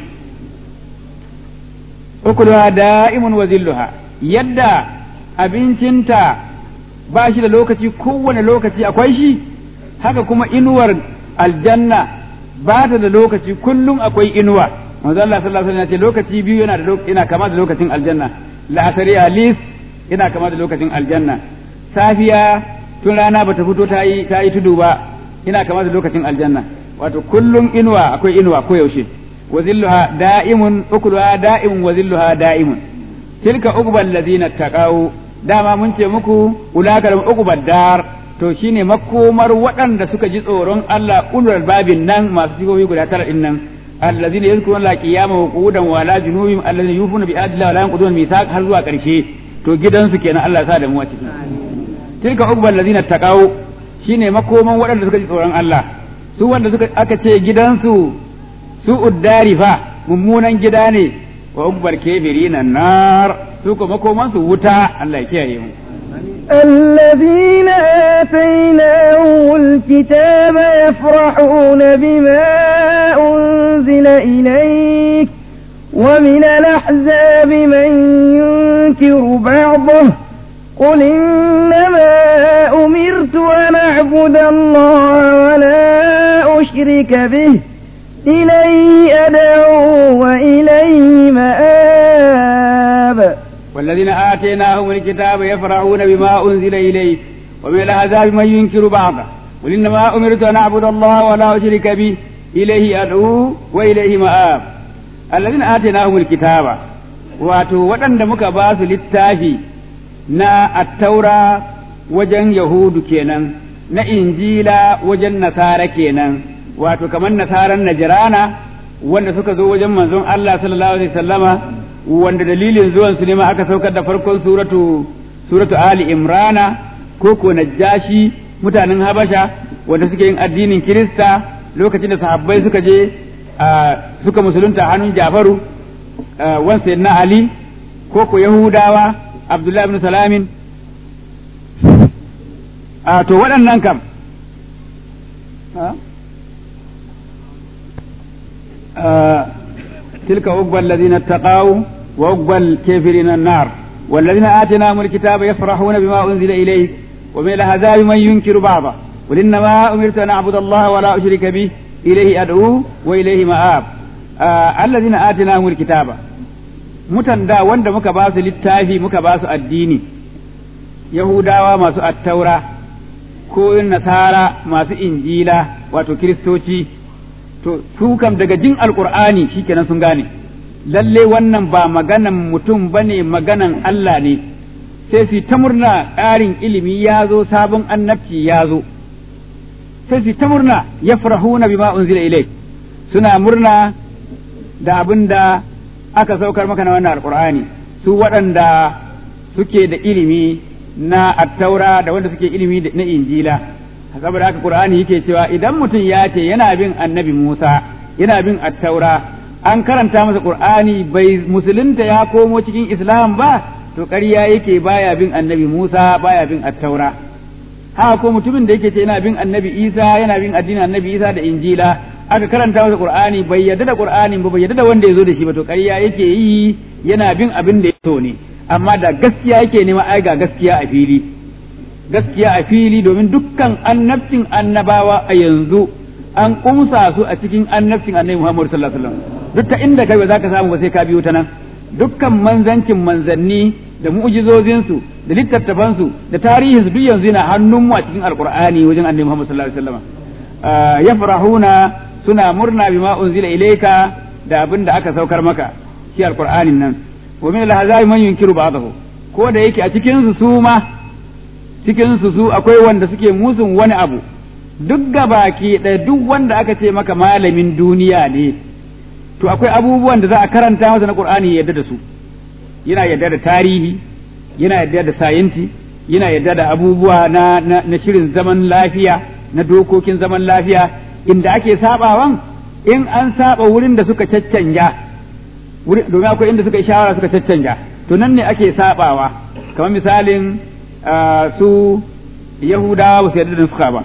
ukuluha da'imun wa zilluha yadda abincinta ba shi da lokaci kowane lokaci akwai shi haka kuma inuwar aljanna ba ta da lokaci kullum akwai inuwa manzo Allah sallallahu alaihi wasallam ya ce lokaci biyu yana da yana kama da lokacin aljanna la'asari alis yana kama da lokacin aljanna safiya tun rana bata fito ta yi ta yi tudu ba yana kama da lokacin aljanna wato kullum inuwa akwai inuwa ko yaushe wa zilluha da'imun ukuluha da'imun wa zilluha da'imun tilka uqbal ladina taqaw dama mun ce muku ulaka da uqbad dar to shine makomar waɗanda suka ji tsoron Allah ulul babin nan masu sigobi guda tara din nan alladhina yadhkuruna la qiyama wa qu'udan wa la junubihim alladhina yufuna bi ahdillahi wa la yanquduna mithaq har zuwa ƙarshe to gidansu kenan Allah ya sa da mu a ciki tilka uqbal ladina taqaw shine makoman waɗanda suka ji tsoron Allah su wanda suka aka ce gidansu su uddari fa mummunan gida ne wa uqbal kafirina nar su ko makoman su wuta Allah ya kiyaye mu الذين آتيناهم الكتاب يفرحون بما أنزل إليك ومن الأحزاب من ينكر بعضه قل إنما أمرت أن أعبد الله ولا أشرك به إليه أدعو وإليه مآب والذين آتيناهم الكتاب يفرحون بما أنزل إليك ومن الأحزاب من ينكر بعضه قل إنما أمرت أن أعبد الله ولا أشرك به إليه أدعو وإليه مآب الذين آتيناهم الكتاب wato waɗanda muka ba su littafi na attaura wajen yahudu kenan na injila wajen nasara kenan wato kamar nasaran najirana wanda suka zo wajen manzon Allah sallallahu alaihi wasallama wanda dalilin zuwan su ne ma aka saukar da farkon suratu suratu ali imrana ko ko najashi mutanen habasha wanda suke yin addinin kirista lokacin da sahabbai suka je suka musulunta hannun jafaru wan sayyidina ali ko ko yahudawa abdullahi ibn salamin a to waɗannan kam تلك عقبى الذين اتقوا وعقبى الكافرين النار والذين آتيناهم الكتاب يفرحون بما أنزل إليك ومن الأحزاب من ينكر بعضه قل إنما أمرت أن أعبد الله ولا أشرك به إليه أدعو وإليه مآب آه الذين آتيناهم الكتاب mutan da wanda muka ba su littafi muka ba su addini yahudawa masu attaura ko nasara masu injila wato kiristoci to su kam daga jin alkur'ani shikenan sun gane lalle wannan ba maganan mutum bane maganan Allah ne sai su ta murna ƙarin ilimi ya zo sabon annabci ya zo sai su ta murna yafrahuna bima unzila ilai suna murna da abin da aka saukar maka na wannan alkur'ani su waɗanda suke da ilimi na attaura da wanda suke ilimi na injila saboda haka qur'ani yake cewa idan mutum ya ce yana bin annabi Musa yana bin attaura an karanta masa qur'ani bai musulunta ya komo cikin islam ba to ƙarya yake baya bin annabi Musa baya bin attaura haka ko mutumin da yake ce yana bin annabi Isa yana bin addinin annabi Isa da injila aka karanta masa qur'ani bai yarda da qur'ani ba bai yarda da wanda ya zo da shi ba to ƙarya yake yi yana bin abin da ya so ne amma da gaskiya yake nema ai ga gaskiya a fili gaskiya a fili domin dukkan annabcin annabawa a yanzu an kumsa su a cikin annabcin annabi Muhammad sallallahu alaihi wasallam duk ta inda kai ba za ka samu ba sai ka biyo ta nan dukkan manzancin manzanni da mu'jizozinsu da littattafansu da tarihinsu duk yanzu yana hannunmu a cikin alqur'ani wajen annabi Muhammad sallallahu alaihi wasallam yafrahuna suna murna bima unzila ilayka da abin da aka saukar maka shi alqur'anin nan wa min al-ahzabi man yunkiru ba'dahu ko da yake a cikin su su ma cikin su su akwai wanda suke musun wani abu duk gabaki da duk wanda aka ce maka malamin duniya ne to akwai abubuwan da za a karanta masa na qur'ani ya yarda da su yana yarda da tarihi yana yarda da sayinti yana yarda da abubuwa na, na, na shirin zaman lafiya na dokokin zaman lafiya inda ake sabawan in an saba wurin da suka caccanja domin akwai inda suka yi shawara suka caccanja to nan ne ake sabawa kamar misalin su yahudawa ba su yarda da suka ba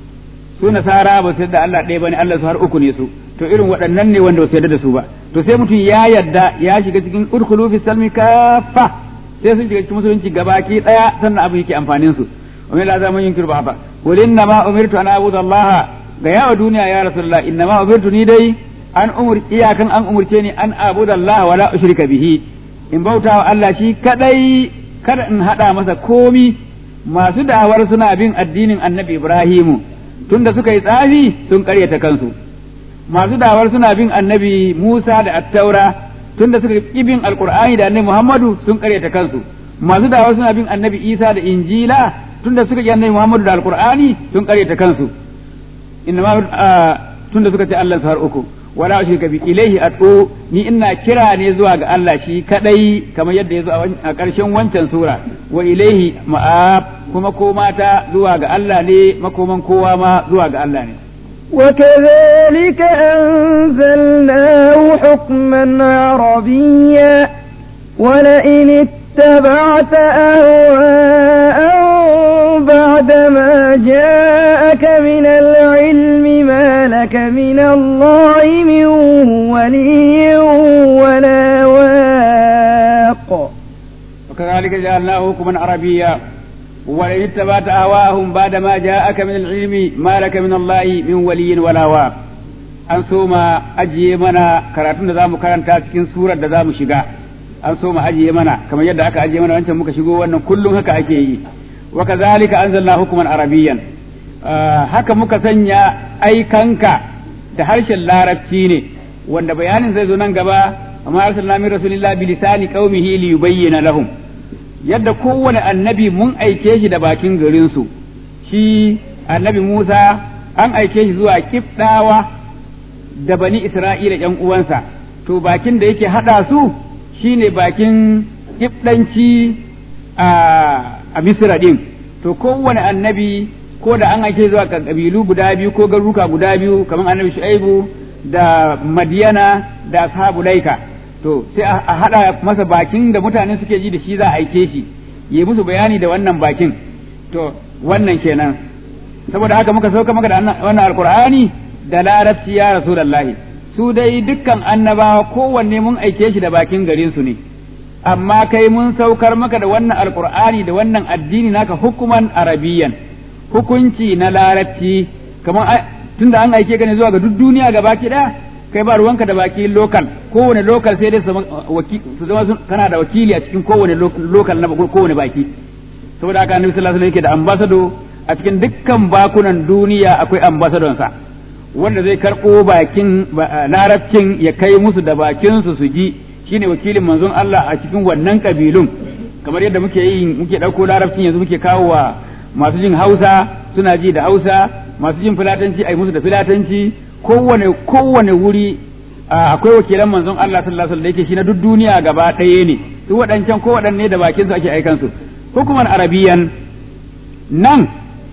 su nasara ba su yarda Allah ɗaya bane Allah su har uku ne su to irin waɗannan ne wanda ba su yarda da su ba to sai mutum ya yarda ya shiga cikin udkhulu fi salmi kafa sai sun shiga cikin musulunci gabaki ɗaya sannan abu yake amfanin su wa min la zaman yunkiru ba qul inna ma umirtu an a'budu Allah ga yawa duniya ya rasulullah inna ma umirtu ni dai an umur iyakan an umurce ni an a'budu Allah wala ushrika bihi in bauta wa Allah shi kadai kada in hada masa komi masu da'awar suna bin addinin annabi Ibrahimu tunda suka yi tsafi sun karyata kansu masu da'awar suna bin annabi Musa da Attaura tunda suka yi bin alqur'ani da annabi Muhammadu sun karyata kansu masu da'awar suna bin annabi Isa da Injila tunda suka yi annabi Muhammadu da alqur'ani sun karyata kansu inna ma tunda suka ce Allah har uku wala ushrika bi ilaihi ad'u ni ina kira ne zuwa ga Allah shi kadai kamar yadda ya zo a ƙarshen wancan sura wa ilaihi ma'ab kuma ko mata zuwa ga Allah ne makoman kowa ma zuwa ga Allah ne وكذلك أنزلناه حكما عربيا ولئن اتبعت أهواءهم بعدما جاءك من العلم ما لك من الله من ولي ولا واق وكذلك جعلناه حكما عربيا ولئن اتبعت أهواءهم بعدما جاءك من العلم ما لك من الله من ولي ولا واق an so ma ajiye mana karatun da za mu karanta cikin surar da za mu shiga an so mu ajiye mana kamar yadda aka ajiye mana wancan muka shigo wannan kullum haka ake yi wa kazalika anzalna hukuman arabiyyan haka muka sanya aikanka da harshen larabci ne wanda bayanin zai zo nan gaba amma arsalna min rasulillahi bi lisani qaumihi li yubayyana lahum yadda kowane annabi mun aike shi da bakin garin su shi annabi Musa an aike shi zuwa kifdawa da bani Isra'ila ƴan uwansa to bakin da yake hada su shine bakin kifdanci a a Misra din to kowane annabi ko da an aike zuwa kabilu guda biyu ko garuruka guda biyu kamar annabi Shu'aibu da Madiyana da ashabu Laika to sai a hada masa bakin da mutane suke ji da shi za a aike shi yi musu bayani da wannan bakin to wannan kenan saboda haka muka sauka maka da wannan alqur'ani da larabci ya rasulullahi su dai dukkan annabawa kowanne mun aike shi da bakin garin su ne amma kai mun saukar maka da wannan alqur'ani da wannan addini naka hukuman arabiyan hukunci na larabci kamar tunda an aike ka ne zuwa ga duk duniya gaba ki daya kai ba ruwanka da baki lokal kowane lokal sai dai su zama kana da wakili a cikin kowane lokal na kowane baki saboda haka annabi sallallahu alaihi wasallam yake da ambasado a cikin dukkan bakunan duniya akwai ambasadon sa wanda zai karɓo bakin larabcin ya kai musu da bakin su su ji shine wakilin manzon Allah a cikin wannan kabilun kamar yadda muke yi muke ɗauko larabcin yanzu muke kawo wa masu jin Hausa suna ji da Hausa masu jin filatanci ai musu da filatanci kowane kowane wuri akwai wakilan manzon Allah sallallahu alaihi wasallam da yake shi na duk duniya gaba ɗaya ne su waɗancan ko waɗanne da bakin su ake aikan su hukuman arabiyan nan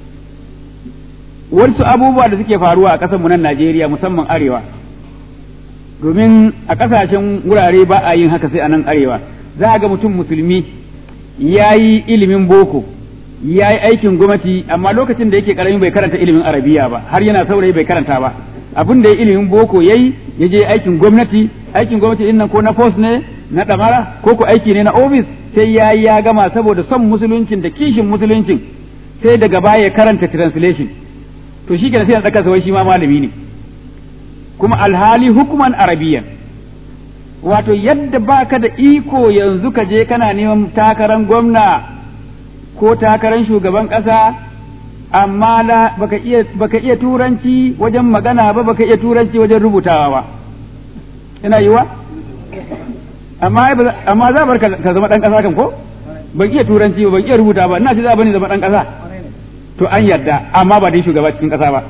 wasu abubuwa da suke faruwa a ƙasar mu nan Najeriya musamman arewa domin a ƙasashen wurare ba a yin haka sai a nan arewa za ga mutum musulmi ya yi ilimin boko ya yi aikin gwamnati amma lokacin da yake karami bai karanta ilimin arabiya ba har yana saurayi bai karanta ba abin da ya ilimin boko yayi ya je aikin gwamnati aikin gwamnati din nan ko na post ne na damara ko ko aiki ne na office sai ya ya gama saboda son musuluncin da kishin musuluncin sai daga baya ya karanta translation to shi kenan sai ya tsaka wai shi ma malami ne kuma alhali hukuman arabiyan wato yadda baka da iko yanzu ka je kana neman takarar gwamna ko takarar shugaban ƙasa amma la baka iya baka iya turanci wajen magana ba baka iya turanci wajen rubutawa ba ina yiwa amma amma za bar ka zama dan ƙasa kan ko ban iya turanci ba ban iya rubuta ba ina ce za bani zama dan ƙasa to an yarda amma ba dai shugaba cikin ƙasa ba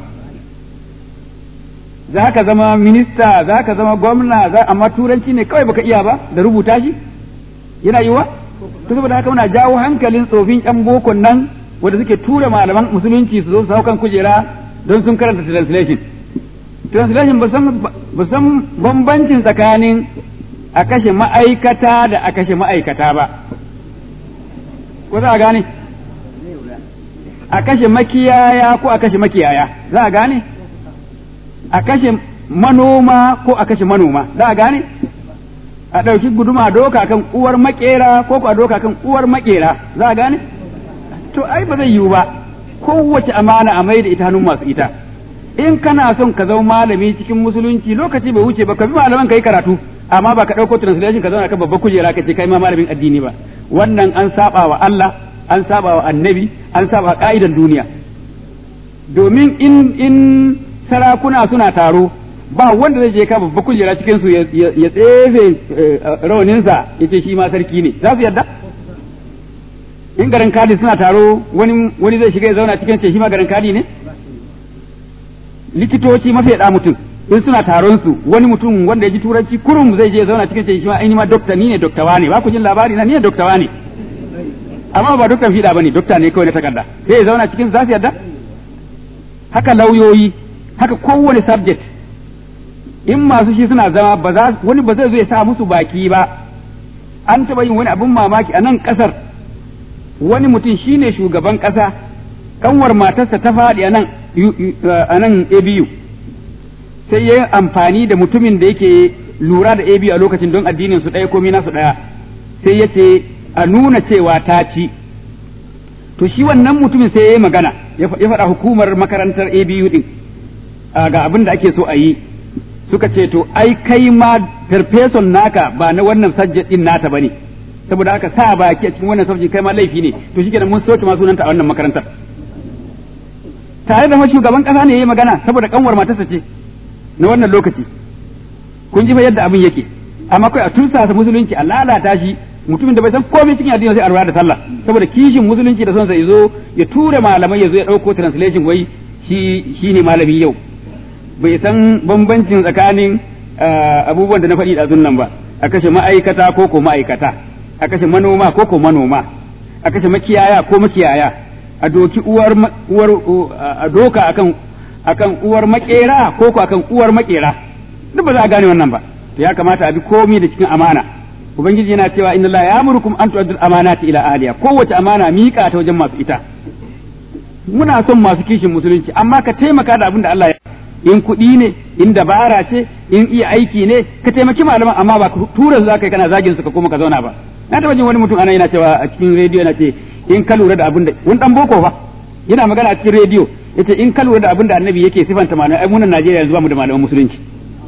za ka zama minista za ka zama gwamna za amma turanci ne kawai baka iya ba da rubuta shi yana yiwa to saboda haka muna jawo hankalin tsofin yan bokon nan wanda suke tura malaman musulunci su zo su kan kujera don sun karanta translation translation ba san bambancin tsakanin a kashe ma'aikata da a kashe ma'aikata ba ko za a gane a kashe makiyaya ko a kashe makiyaya za a gane a kashe manoma ko a kashe manoma za a gane a ɗauki guduma doka kan uwar makera ko ko a doka kan uwar makera za a gane to ai ba zai yiwu ba kowace amana a mai da ita hannun masu ita in kana son ka zama malami cikin musulunci lokaci bai wuce ba ka bi malaman ka yi karatu amma ba ka ɗauko translation ka zauna kan babbar kujera ka ce kai ma malamin addini ba wannan an saba wa Allah an saba wa annabi an saba ka'idan duniya domin in in sarakuna suna taro ba wanda zai je ka babbar kujera cikin su ya tsefe rauninsa ya ce shi ma sarki ne za su yarda in garin kadi suna taro wani wani zai shiga ya zauna cikin ce shi ma garin kadi ne likitoci mafi da mutum in suna taron su wani mutum wanda ya ji turanci kurum zai je zauna cikin shi ma ai ni ma dokta ni ne dokta wane ba ku jin labari na ni ne dokta wane amma ba doktan fiɗa bane dokta ne kawai na takarda sai ya zauna cikin za su yarda haka lauyoyi haka kowane subject in masu shi suna zama ba za wani ba zai zo ya sa musu baki ba an taɓa yin wani abin mamaki a nan ƙasar wani mutum shine shugaban ƙasa kanwar matarsa ta faɗi a nan a nan ABU sai ya yi amfani da mutumin da yake lura da ABU a lokacin don addinin su ɗaya komai nasu ɗaya sai ya ce a nuna cewa ta ci to shi wannan mutumin sai ya yi magana ya faɗa hukumar makarantar ABU din ga abin da ake so a yi suka ce to ai kai ma farfeson naka ba na wannan subject din nata bane saboda haka sa baki a cikin wannan subject kai ma laifi ne to shikenan mun soke ma sunanta a wannan makarantar tare da shugaban kasa ne yayi magana saboda kanwar matarsa ce na wannan lokaci kun ji fa yadda abin yake amma kai a tursasa musulunci a lalata shi mutumin da bai san komai cikin addini sai a rura da sallah saboda kishin musulunci da son sa yazo ya tura malamai yazo ya dauko translation wai shi shine malami yau bai san bambancin tsakanin abubuwan da na faɗi da nan ba a kashe ma'aikata ko ko ma'aikata a kashe manoma ko ko manoma a kashe makiyaya ko makiyaya a doki uwar uwar a doka akan akan uwar makera ko ko akan uwar makera duk ba za a gane wannan ba to ya kamata a bi komai da cikin amana ubangiji yana cewa inna la ya'murukum an tu'addu amanati ila ahliha kowace amana miƙa ta wajen masu ita muna son masu kishin musulunci amma ka taimaka da abin da Allah ya in kuɗi ne in dabara ce in iya aiki ne ka taimaki malaman amma ba tura za kai kana zagin su ka kuma ka zauna ba na taɓa jin wani mutum ana yana cewa a cikin rediyo yana ce in ka lura da abin da wani dan boko fa yana magana a cikin rediyo yace in ka lura da abin da annabi yake sifanta malamai ai munan Najeriya yanzu ba mu da malaman musulunci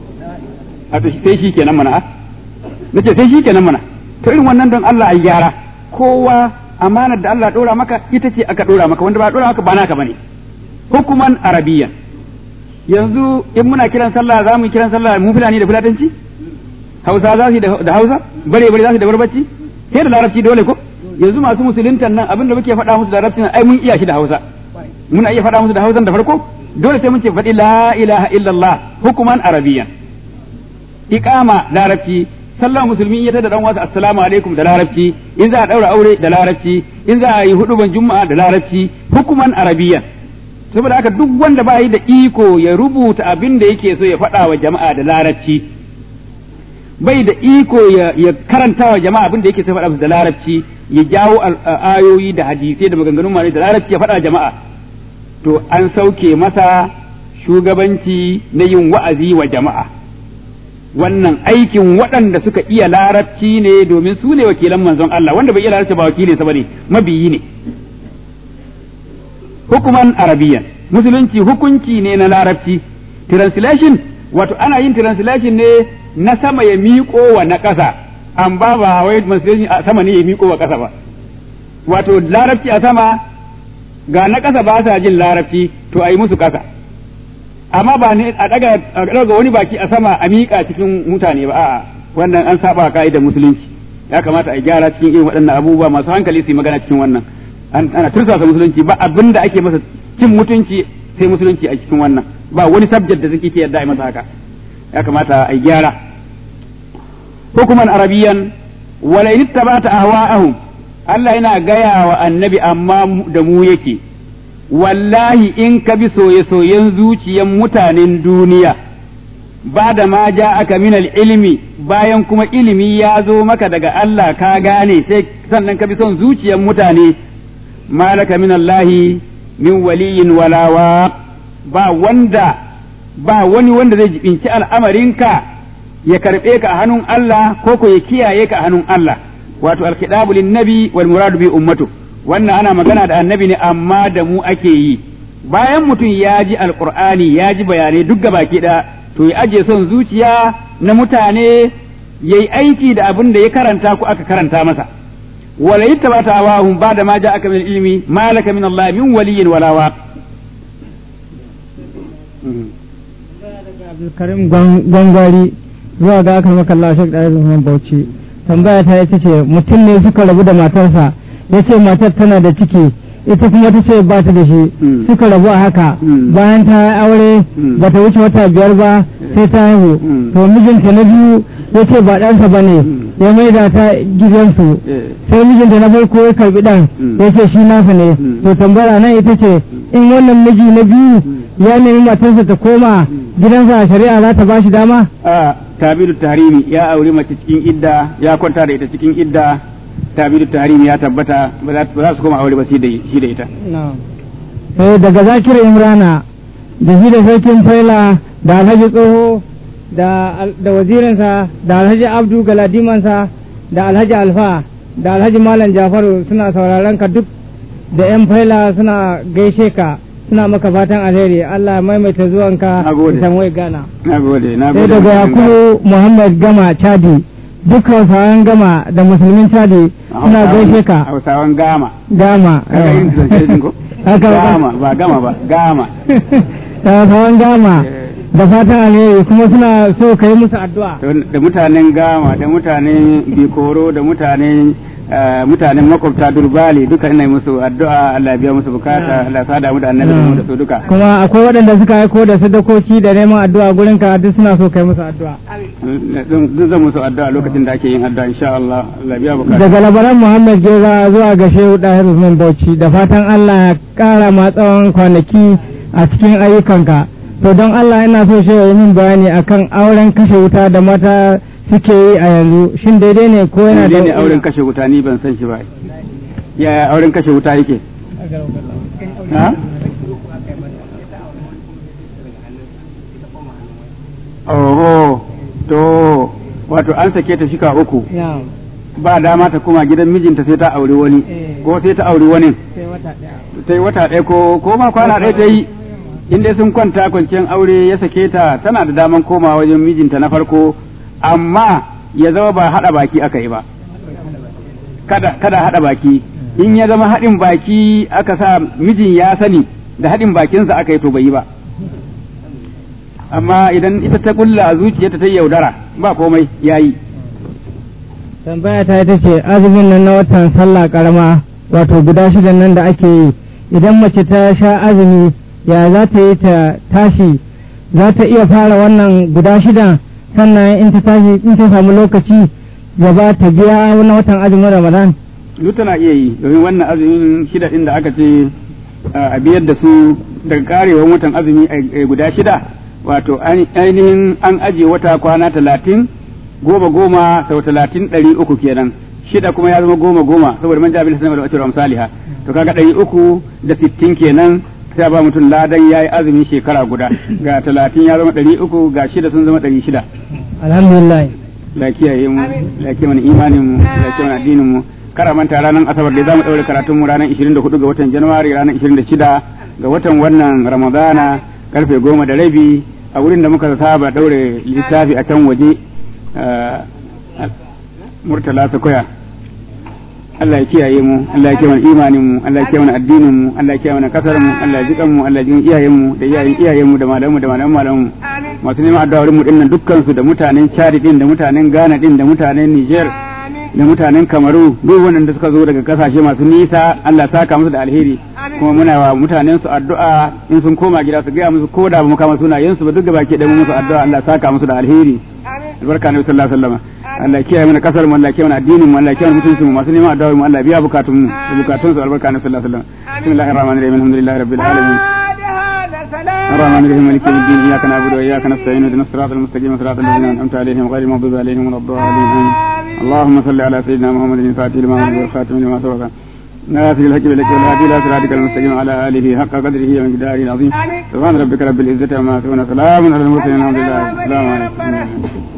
a to sai shi kenan mana a nace sai shi kenan mana to irin wannan don Allah ai gyara kowa amanar da Allah dora maka ita ce aka dora maka wanda ba dora maka ba naka bane hukuman arabiyyan yanzu in muna kiran sallah za mu kiran sallah mu fulani da fulatanci hausa za su da hausa bare bare za su da barbaci sai da larabci dole ko yanzu masu musuluntan nan abinda muke faɗa musu da larabci ai mun iya shi da hausa muna iya faɗa musu da hausan da farko dole sai mun ce faɗi la ilaha illallah hukuman arabiyan iqama larabci sallah musulmi ya tada dan wasu assalamu alaikum da larabci in za a daura aure da larabci in za a yi huduban juma'a da larabci hukuman arabiyan saboda haka duk wanda ba yi da iko ya rubuta abin da yake so ya faɗa wa jama'a da larabci bai da iko ya karanta wa jama'a abin da yake so ya faɗa da larabci ya jawo ayoyi da hadisai da maganganun malai da larabci ya faɗa jama'a to an sauke masa shugabanci na yin wa'azi wa jama'a wannan aikin waɗanda suka iya larabci ne domin su ne wakilan manzon Allah wanda bai iya larabci ba wakilinsa bane mabiyi ne hukuman arabiyan musulunci hukunci ne na larabci translation wato ana yin translation ne na sama ya miƙo wa na ƙasa an ba ba wai translation a sama ne ya miƙo wa ƙasa ba wato larabci a sama ga na ƙasa ba sa jin larabci to a yi musu ƙasa amma ba ne a daga a daga wani baki a sama a miƙa cikin mutane ba a'a wannan an saba ka'idar musulunci ya kamata a gyara cikin irin waɗannan abubuwa masu hankali su yi magana cikin wannan ana tursasa musulunci ba abin da ake masa cin mutunci sai musulunci a cikin wannan ba wani subject da suke ke yadda a masa haka ya kamata a gyara hukuman arabiyan wala in tabata ahwa'ahum Allah yana gaya wa annabi amma da mu yake wallahi in ka bi soye-soyen zuciyan mutanen duniya ba da ma ja aka minal ilimi bayan kuma ilimi ya zo maka daga Allah ka gane sai sannan ka bi son zuciyan mutane malaka min Allahi min waliyin walawa ba wanda ba wani wanda zai jibinci al'amarinka ya karɓe ka a hannun Allah ko ko ya kiyaye ka a hannun Allah wato alkidabu lin nabi wal muradu bi ummatu wannan ana magana da annabi ne amma da mu ake yi bayan mutum ya ji alqur'ani ya ji bayanai duk baki da to ya aje son zuciya na mutane yayi aiki da abin da ya karanta ko aka karanta masa wala yattabata awahum ba'da ma ja'aka min ilmi ma laka min Allah min waliyyin wala wa Abdulkarim Gwangwari zuwa ga aka maka Allah Sheikh Dare Zuman Bauchi tambaya ta ita ce mutum ne suka rabu da matarsa ya ce matar tana da ciki ita kuma ta ce ba ta da shi Mm. suka rabu a haka Mm. bayan ta yi aure Mm. ba ta wuce wata biyar ba sai ta haihu Mm. to mijinta na biyu ya ce ba ɗansa ba ne Mm. ya maida ta gidansu eh, sai mijinta na farko ya karbi ɗan Mm. ya ce shi nasa ne Mm. to tambaya nan ita ce in wannan miji na biyu ya nemi matarsa ta koma gidansa a shari'a za ta ba shi dama a tabidu tahrimi ya auri mace cikin idda ya kwanta da ita cikin idda tabidu tahrimi ya tabbata ba za ba za su koma aure ba shi da shi da ita sai daga zakir imrana da shi da sarkin faila da alhaji tsoho da al- da wazirinsa da alhaji abdu galadimansa da alhaji alfa da alhaji malam jafaru suna sauraron ka duk da yan faila suna gaishe ka suna maka fatan alheri allah ya maimaita zuwanka Na gode. isan wai gana na gode na sai gode daga yakubu muhammad gama chadi dukkan sauran gama da musulmin chadi suna gaishe ka hausawan gama gama kaga irin zance din ko haka gama ba gama ba gama sauran gama da fatan alheri kuma suna so ka yi musu addu'a da mutanen gama da mutanen bikoro da mutanen eh, mutanen makwabta durbali duka ina yi musu addu'a Allah ya biya musu bukata Allah ya sada mu da annabi da mu da su duka kuma akwai waɗanda suka aiko da sadakoki da neman addu'a gurin ka duk suna so kai musu addu'a duk zan musu addu'a lokacin da ake yin addu'a insha Allah Allah ya biya bukata daga labaran Muhammad Geza zuwa ga Shehu Dahir Usman Bauchi da fatan Allah ya ƙara ma tsawon kwanaki a cikin ayyukanka to don Allah ina so shehu ya min bayani akan auren kashe wuta da mata suke yi a yanzu shin daidai ne ko yana da ne auren kashe wuta ni ban san shi ba yaya auren kashe wuta yake ha oho to wato an sake ta shika uku Na'am. ba dama ta koma gidan mijinta sai ta auri wani Eh. ko sai ta auri wani sai wata ɗaya ta yi wata ɗaya ko ko ma kwana ɗaya ta yi in dai sun kwanta kwanciyar aure ya sake ta tana da daman koma wajen mijinta na farko amma ya zama ba haɗa baki aka yi ba kada kada haɗa baki in ya zama haɗin baki aka sa mijin ya sani da haɗin bakinsa aka yi to bai yi ba amma idan ita ta kulla a zuciyarta ta yi yaudara ba komai yayi tambaya ta ita ce azumin nan na watan sallah karama wato guda shidan nan da ake yi idan mace ta sha azumi ya za ta yi ta tashi za ta iya fara wannan guda shidan sannan in ta tashi in ta samu lokaci gaba ta biya na watan azumin ramadan duk tana iya yi domin wannan azumin shida din da aka ce a biyar da su daga karewar watan azumi a guda shida wato ainihin an ajiye wata kwana talatin goma goma sau talatin ɗari uku kenan shida kuma ya zama goma goma saboda man jabin sanar da wacce misaliha to kaga ɗari uku da sittin kenan sai ba mutum ladan ya yi azumin shekara guda ga talatin ya zama ɗari uku ga shida sun zama ɗari shida alhamdulillah la kiyaye mu la kiyaye mana imanin mu la kiyaye mana addinin mu kara manta ranar asabar da zamu daure karatun mu ranar 24 ga watan january ranar 26 ga watan wannan ramadana karfe goma da rabi a wurin da muka saba daure littafi a can waje murtala sakoya Allah ya kiyaye mu Allah ya kiyaye mana imanin mu Allah ya kiyaye mana addinin mu Allah ya kiyaye mana kasar mu Allah ya jikan mu Allah ya jikan iyayen mu da iyayen iyayen mu da malaman mu da malaman malaman mu masu neman addu'a wurin mu dinnan dukkan su da mutanen Chad din da mutanen Ghana din da mutanen Niger da mutanen Kamaru duk wanda suka zo daga kasashe masu nisa Allah ya saka musu da alheri kuma muna wa mutanen su addu'a in sun koma gida su gaya musu ko da ba mu kama sunayen su ba duk gabaki da mu musu addu'a Allah ya saka musu da alheri albarka ne sallallahu alaihi wasallam Allah ya kiyaye mana kasar mu Allah ya kiyaye mana addinin mu Allah ya kiyaye mutuncin mu masu neman addu'a mu Allah ya biya bukatun mu da bukatun su albarka ne sallallahu alaihi wasallam bismillahir rahmanir rahim alhamdulillahi rabbil alamin الرحمن الرحيم مالك يوم الدين اياك نعبد واياك نستعين اهدنا الصراط المستقيم صراط الذين انعمت عليهم غير المغضوب عليهم ولا الضالين اللهم صل على سيدنا محمد الفاتح لما أمر والخاتم لما سبق ناصر الحق بالحق والهادي الى صراطك المستقيم على اله حق قدره ومقداره العظيم سبحان ربك رب العزه عما يصفون سلام على المرسلين الحمد لله السلام عليكم